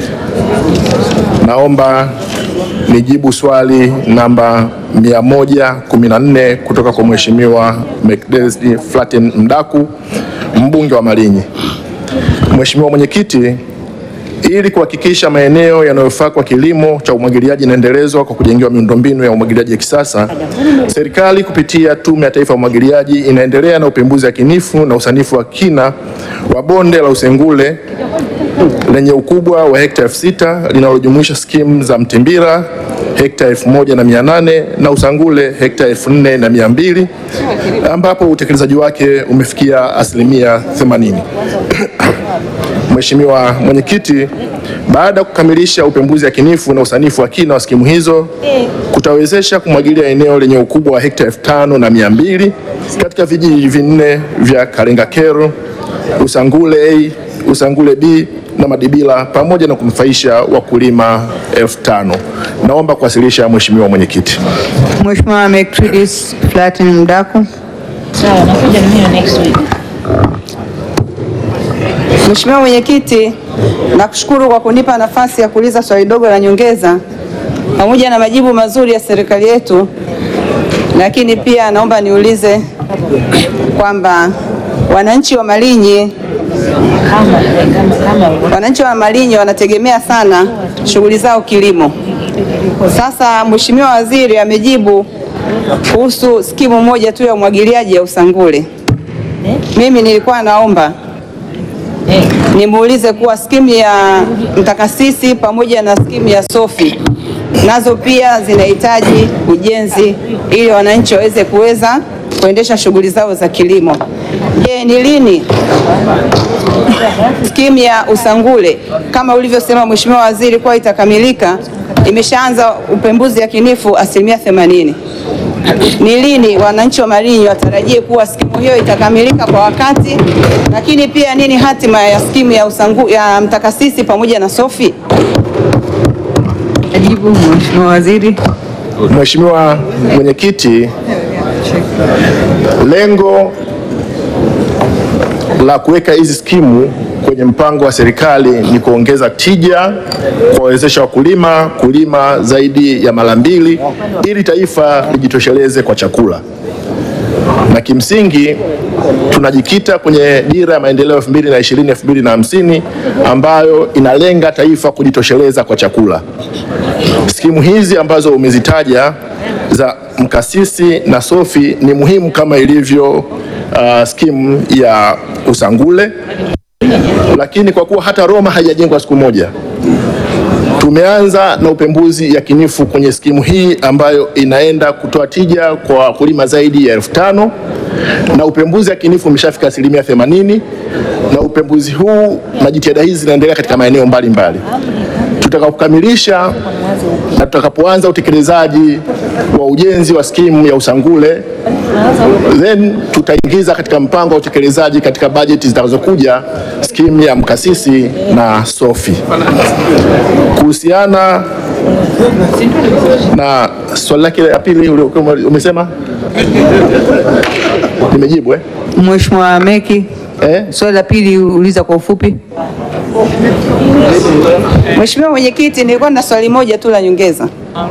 naomba nijibu swali namba 114 kutoka kwa Mheshimiwa Mcdesdy Flatten Mdaku, mbunge wa Malinyi. Mheshimiwa Mwenyekiti, ili kuhakikisha maeneo yanayofaa kwa kilimo cha umwagiliaji yanaendelezwa kwa kujengewa miundombinu ya umwagiliaji ya kisasa, serikali kupitia Tume ya Taifa ya Umwagiliaji inaendelea na upembuzi yakinifu na usanifu wa kina wa bonde la Usengule lenye ukubwa wa hekta elfu sita linalojumuisha skimu za Mtimbira hekta elfu moja na mia nane na Usangule hekta elfu nne na mia mbili ambapo utekelezaji wake umefikia asilimia 80. Mheshimiwa Mwenyekiti, baada ya kukamilisha upembuzi yakinifu na usanifu wa kina wa skimu hizo kutawezesha kumwagilia eneo lenye ukubwa wa hekta elfu tano na mia mbili katika vijiji vinne vya Kalengakero, Usangule A, Usangule B na Madibila pamoja na kunufaisha wakulima elfu tano. Naomba kuwasilisha Mheshimiwa Mwenyekiti. Mheshimiwa Mectridis Flatten Mdaku. Mheshimiwa Mwenyekiti, nakushukuru kwa kunipa nafasi ya kuuliza swali dogo la nyongeza pamoja na majibu mazuri ya serikali yetu, lakini pia naomba niulize kwamba wananchi wa Malinyi wananchi wa Malinyi wanategemea sana shughuli zao kilimo. Sasa Mheshimiwa Waziri amejibu kuhusu skimu moja tu ya umwagiliaji ya Usangule. Mimi nilikuwa naomba nimuulize kuwa skimu ya Mtakasisi pamoja na skimu ya Sofi nazo pia zinahitaji ujenzi ili wananchi waweze kuweza kuendesha shughuli zao za kilimo. Je, ni lini skimu ya Usangule kama ulivyosema Mheshimiwa Waziri kuwa itakamilika? Imeshaanza upembuzi yakinifu asilimia 80. Ni lini wananchi wa Malinyi watarajie kuwa skimu hiyo itakamilika kwa wakati? Lakini pia nini hatima ya skimu ya Usangu, ya Mtakasisi pamoja na Sofi? Ajibu Mheshimiwa Waziri. Mheshimiwa Mwenyekiti, lengo la kuweka hizi skimu kwenye mpango wa serikali ni kuongeza tija, kuwawezesha wakulima kulima zaidi ya mara mbili ili taifa lijitosheleze kwa chakula. Na kimsingi tunajikita kwenye dira ya maendeleo 2020 2050 ambayo inalenga taifa kujitosheleza kwa chakula. Skimu hizi ambazo umezitaja za Mkasisi na Sofi ni muhimu kama ilivyo uh, skimu ya Usangule, lakini kwa kuwa hata Roma haijajengwa siku moja, tumeanza na upembuzi yakinifu kwenye skimu hii ambayo inaenda kutoa tija kwa wakulima zaidi ya elfu tano na upembuzi yakinifu umeshafika asilimia 80 na upembuzi huu na jitihada hizi zinaendelea katika maeneo mbalimbali. Tutakapokamilisha na tutakapoanza utekelezaji wa ujenzi wa skimu ya Usangule, then tutaingiza katika mpango wa utekelezaji katika bajeti zitakazokuja skimu ya Mkasisi na Sofi. Kuhusiana na swali lake la pili uliokuwa umesema, nimejibu eh? Mheshimiwa Meki, eh? swali la pili uliza kwa ufupi. Mheshimiwa Mwenyekiti, nilikuwa na swali moja tu la nyongeza.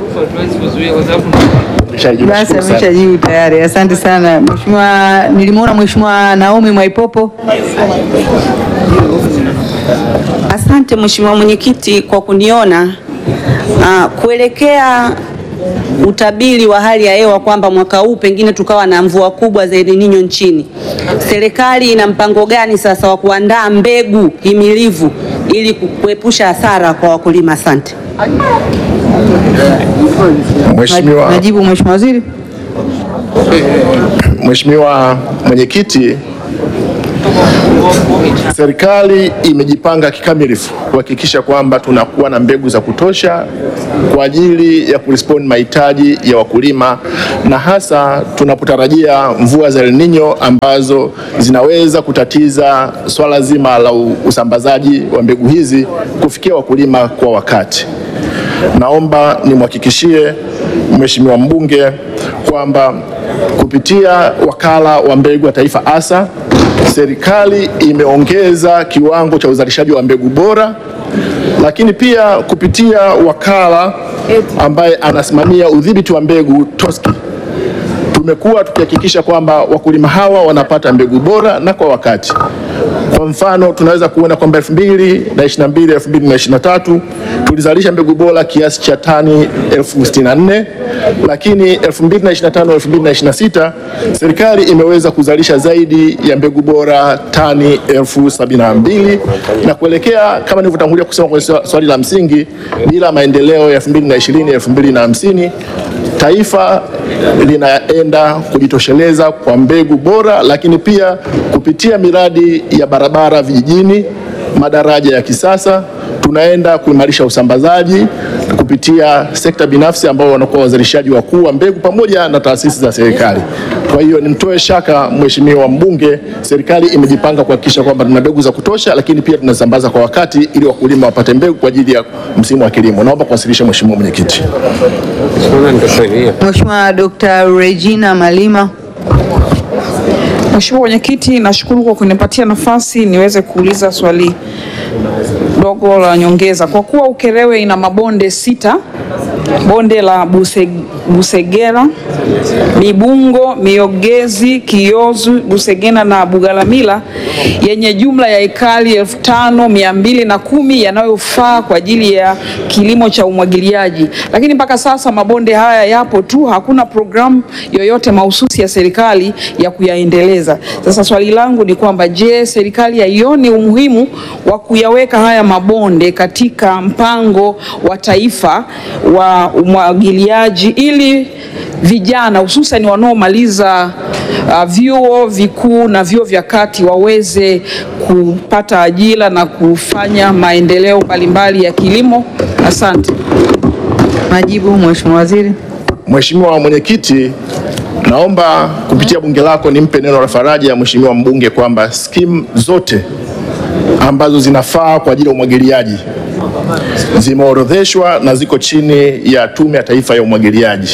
Basi ameshajibu tayari. Asante sana Mheshimiwa. Nilimwona Mheshimiwa Naomi Mwaipopo. Asante Mheshimiwa Mwenyekiti kwa kuniona. Uh, kuelekea utabiri wa hali ya hewa kwamba mwaka huu pengine tukawa na mvua kubwa za El Nino nchini, serikali ina mpango gani sasa wa kuandaa mbegu himilivu ili kuepusha hasara kwa wakulima? Asante. Mheshimiwa Majibu Mheshimiwa Waziri. Mheshimiwa Mwenyekiti, serikali imejipanga kikamilifu kuhakikisha kwamba tunakuwa na mbegu za kutosha kwa ajili ya kurespond mahitaji ya wakulima na hasa tunapotarajia mvua za El Nino ambazo zinaweza kutatiza swala zima la u- usambazaji wa mbegu hizi kufikia wakulima kwa wakati. Naomba nimhakikishie Mheshimiwa mbunge kwamba kupitia wakala wa mbegu wa taifa ASA, serikali imeongeza kiwango cha uzalishaji wa mbegu bora, lakini pia kupitia wakala ambaye anasimamia udhibiti wa mbegu TOSCI tumekuwa tukihakikisha kwamba wakulima hawa wanapata mbegu bora na kwa wakati. Kwa mfano tunaweza kuona kwamba 2022 2023 tulizalisha mbegu bora kiasi cha tani elfu sitini na nne lakini 2025 2026 serikali imeweza kuzalisha zaidi ya mbegu bora tani elfu sabini na mbili na kuelekea kama nilivyotangulia kusema kwenye swa- swali la msingi, bila maendeleo ya 2020 2050 taifa linaenda kujitosheleza kwa mbegu bora, lakini pia kupitia miradi ya barabara vijijini, madaraja ya kisasa, tunaenda kuimarisha usambazaji kupitia sekta binafsi ambao wanakuwa wazalishaji wakuu wa mbegu pamoja na taasisi za serikali. Kwa hiyo nimtoe shaka Mheshimiwa mbunge, serikali imejipanga kuhakikisha kwamba tuna mbegu za kutosha, lakini pia tunasambaza kwa wakati ili wakulima wapate mbegu kwa ajili ya msimu wa kilimo. Naomba kuwasilisha Mheshimiwa Mwenyekiti. Mheshimiwa Dr. Regina Malima. Mheshimiwa Mwenyekiti, nashukuru kwa kunipatia nafasi niweze kuuliza swali dogo la nyongeza. Kwa kuwa Ukerewe ina mabonde sita, bonde la Buse, Busegera, Mibungo, Miogezi, Kiozu, Busegena na Bugalamila yenye jumla ya ekari elfu tano mia mbili na kumi yanayofaa kwa ajili ya kilimo cha umwagiliaji, lakini mpaka sasa mabonde haya yapo tu, hakuna programu yoyote mahususi ya serikali ya kuyaendeleza. Sasa swali langu ni kwamba je, serikali haioni umuhimu wa kuyaweka haya mabonde katika mpango wa taifa wa umwagiliaji ili vijana hususan wanaomaliza uh, vyuo vikuu na vyuo vya kati waweze kupata ajira na kufanya maendeleo mbalimbali ya kilimo. Asante. Majibu Mheshimiwa Waziri. Mheshimiwa Mwenyekiti, naomba kupitia bunge lako nimpe neno la faraja Mheshimiwa mbunge kwamba skimu zote ambazo zinafaa kwa ajili ya umwagiliaji zimeorodheshwa na ziko chini ya Tume ya Taifa ya Umwagiliaji.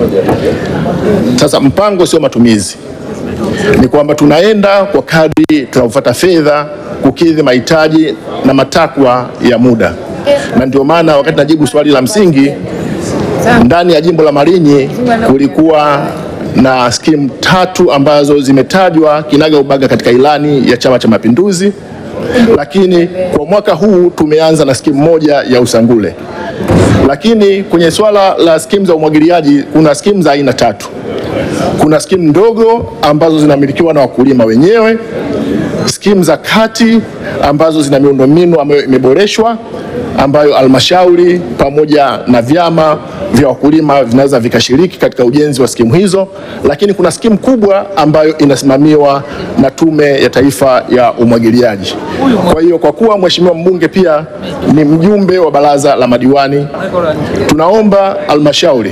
Sasa mpango sio matumizi, ni kwamba tunaenda kwa kadri tunapopata fedha kukidhi mahitaji na matakwa ya muda, na ndio maana wakati najibu swali la msingi ndani ya jimbo la Malinyi kulikuwa na skimu tatu ambazo zimetajwa kinaga ubaga katika ilani ya Chama cha Mapinduzi, lakini kwa mwaka huu tumeanza na skimu moja ya Usangule. Lakini kwenye swala la skimu za umwagiliaji kuna skimu za aina tatu. Kuna skimu ndogo ambazo zinamilikiwa na wakulima wenyewe, skimu za kati ambazo zina miundombinu ambayo imeboreshwa ambayo halmashauri pamoja na vyama vya wakulima vinaweza vikashiriki katika ujenzi wa skimu hizo, lakini kuna skimu kubwa ambayo inasimamiwa na Tume ya Taifa ya Umwagiliaji. Kwa hiyo kwa kuwa Mheshimiwa mbunge pia ni mjumbe wa baraza la madiwani, tunaomba halmashauri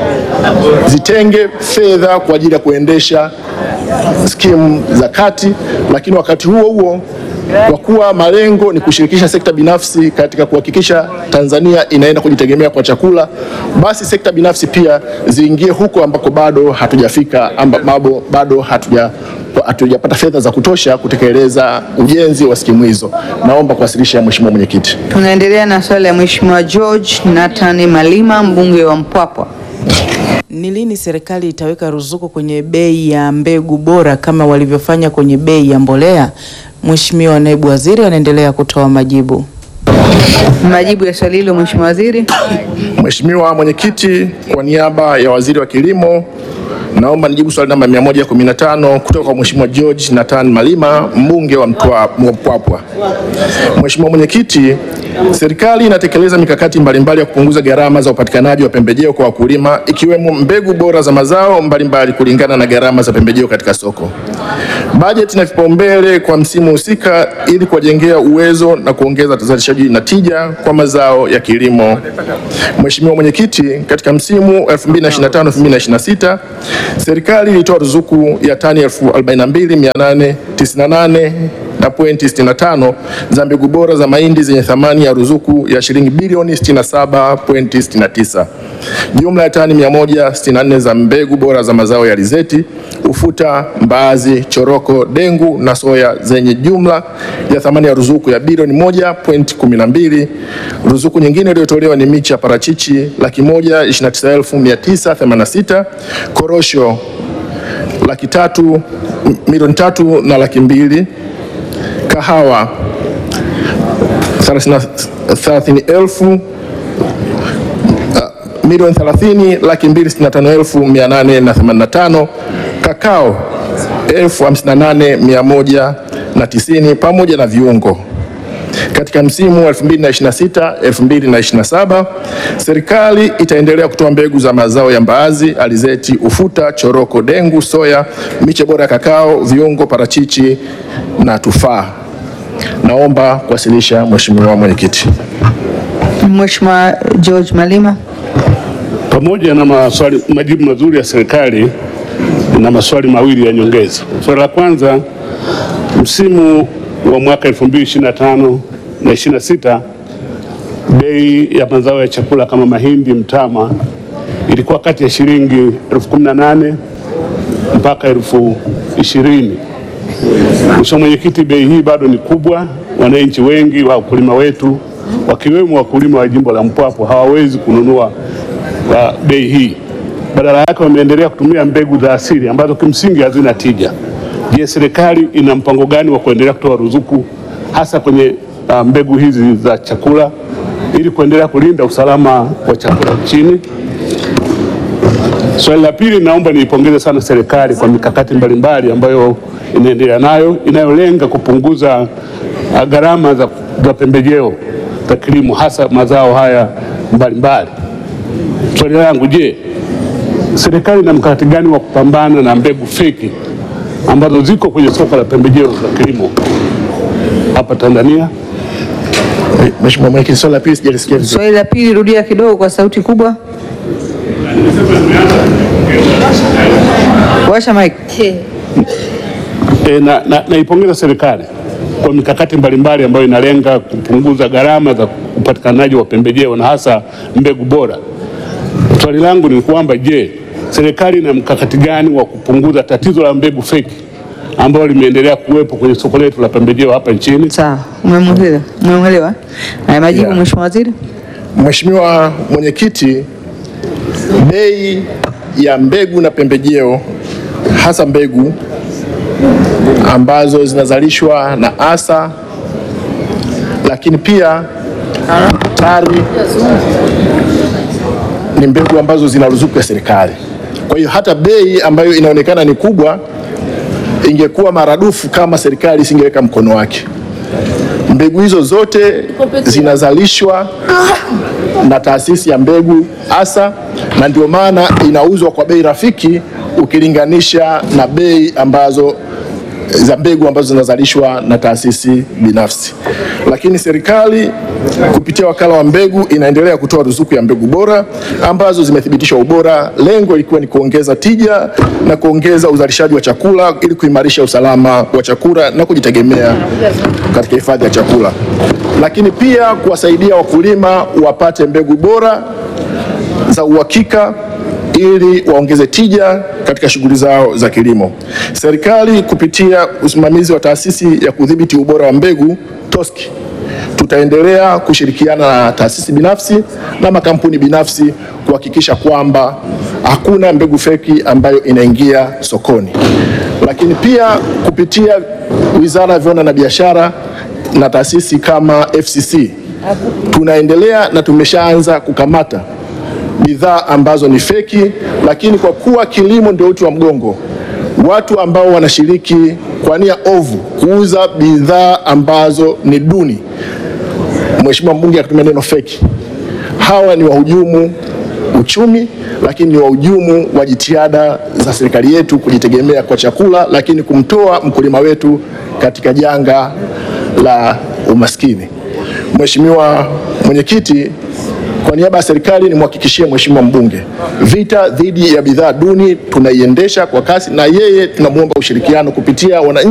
zitenge fedha kwa ajili ya kuendesha skimu za kati, lakini wakati huo huo kwa kuwa malengo ni kushirikisha sekta binafsi katika kuhakikisha Tanzania inaenda kujitegemea kwa chakula, basi sekta binafsi pia ziingie huko ambako bado hatujafika, ambapo bado hatuja hatujapata fedha za kutosha kutekeleza ujenzi wa skimu hizo. Naomba kuwasilisha Mheshimiwa Mwenyekiti. Tunaendelea na swali la Mheshimiwa George Nathan Malima mbunge wa Mpwapwa. Ni lini serikali itaweka ruzuku kwenye bei ya mbegu bora kama walivyofanya kwenye bei ya mbolea? Mheshimiwa Naibu Waziri anaendelea kutoa majibu. Majibu ya swali hilo Mheshimiwa Waziri. Mheshimiwa Mwenyekiti, kwa niaba ya Waziri wa Kilimo naomba nijibu swali namba 115 kutoka kwa Mheshimiwa George Nathan Malima, mbunge wa Mtwa- Mpwapwa. Mheshimiwa Mwenyekiti, serikali inatekeleza mikakati mbalimbali ya kupunguza gharama za upatikanaji wa pembejeo kwa wakulima ikiwemo mbegu bora za mazao mbalimbali kulingana na gharama za pembejeo katika soko. Bajeti na vipaumbele kwa msimu husika ili kuwajengea uwezo na kuongeza uzalishaji na tija kwa mazao ya kilimo. Mheshimiwa Mwenyekiti, katika msimu 2025-2026 serikali ilitoa ruzuku ya tani 42898 na pointi 65 za mbegu bora za mahindi zenye thamani ya ruzuku ya shilingi bilioni 67.69. Jumla ya tani 164 za mbegu bora za mazao ya alizeti, ufuta, mbaazi, choroko, dengu na soya zenye jumla ya thamani ya ruzuku ya bilioni 1.12. Ruzuku nyingine iliyotolewa ni miche ya parachichi laki moja 29986, korosho laki tatu milioni tatu na laki mbili kahawa thelathini elfu milioni thelathini laki mbili sitini na tano elfu mia nane na themanini na tano kakao elfu hamsini na nane mia moja na tisini pamoja na viungo. Katika msimu wa 2026 2027 serikali itaendelea kutoa mbegu za mazao ya mbaazi, alizeti, ufuta, choroko, dengu, soya, miche bora ya kakao, viungo, parachichi na tufaa. Naomba kuwasilisha Mheshimiwa Mwenyekiti. Mheshimiwa George Malima. Pamoja na maswali, majibu mazuri ya serikali na maswali mawili ya nyongeza. Swali la kwanza, msimu wa mwaka 2025 na 26 bei ya mazao ya chakula kama mahindi, mtama ilikuwa kati ya shilingi elfu kumi na nane mpaka elfu ishirini. Mheshimiwa Mwenyekiti, bei hii bado ni kubwa. Wananchi wengi wa wakulima wetu wakiwemo wakulima wa jimbo la Mpwapwa hawawezi kununua kwa bei hii, badala yake wameendelea kutumia mbegu za asili ambazo kimsingi hazina tija. Je, serikali ina mpango gani wa kuendelea kutoa ruzuku hasa kwenye uh, mbegu hizi za chakula ili kuendelea kulinda usalama wa chakula nchini? Swali la pili, naomba niipongeze sana serikali kwa mikakati mbalimbali ambayo inaendelea nayo inayolenga kupunguza uh, gharama za, za pembejeo za kilimo hasa mazao haya mbalimbali. Swali langu, je, serikali ina mkakati gani wa kupambana na mbegu feki ambazo ziko kwenye soko la pembejeo za kilimo hapa Tanzania? Mheshimiwa Mwenyekiti, swali la pili sijalisikia vizuri. Swali la pili rudia kidogo kwa sauti kubwa. Washa mic. E, na, na, naipongeza serikali kwa mikakati mbalimbali ambayo inalenga kupunguza gharama za upatikanaji wa pembejeo na hasa mbegu bora. Swali langu ni kwamba je, serikali ina mkakati gani wa kupunguza tatizo la mbegu feki ambalo limeendelea kuwepo kwenye soko letu la pembejeo hapa nchini? Sawa, umemwelewa? Umemwelewa? Haya, majibu Yeah. Mheshimiwa Waziri. Mheshimiwa Mwenyekiti, bei ya mbegu na pembejeo hasa mbegu ambazo zinazalishwa na ASA lakini pia TARI ni mbegu ambazo zina ruzuku ya serikali. Kwa hiyo hata bei ambayo inaonekana ni kubwa ingekuwa maradufu kama serikali isingeweka mkono wake. Mbegu hizo zote zinazalishwa na taasisi ya mbegu ASA na ndio maana inauzwa kwa bei rafiki ukilinganisha na bei ambazo za mbegu ambazo zinazalishwa na taasisi binafsi. Lakini serikali kupitia wakala wa mbegu inaendelea kutoa ruzuku ya mbegu bora ambazo zimethibitishwa ubora, lengo likiwa ni kuongeza tija na kuongeza uzalishaji wa chakula ili kuimarisha usalama wa chakula na kujitegemea katika hifadhi ya chakula, lakini pia kuwasaidia wakulima wapate mbegu bora za uhakika ili waongeze tija katika shughuli zao za kilimo. Serikali kupitia usimamizi wa taasisi ya kudhibiti ubora wa mbegu TOSCI tutaendelea kushirikiana na taasisi binafsi na makampuni binafsi kuhakikisha kwamba hakuna mbegu feki ambayo inaingia sokoni. Lakini pia kupitia Wizara ya Viwanda na Biashara na taasisi kama FCC tunaendelea na tumeshaanza kukamata bidhaa ambazo ni feki, lakini kwa kuwa kilimo ndio uti wa mgongo, watu ambao wanashiriki kwa nia ovu kuuza bidhaa ambazo ni duni, Mheshimiwa mbunge akatumia neno feki, hawa ni wahujumu uchumi, lakini ni wahujumu wa jitihada za serikali yetu kujitegemea kwa chakula, lakini kumtoa mkulima wetu katika janga la umaskini. Mheshimiwa Mwenyekiti, kwa niaba ya serikali nimhakikishie Mheshimiwa mbunge, vita dhidi ya bidhaa duni tunaiendesha kwa kasi, na yeye tunamwomba ushirikiano kupitia wananchi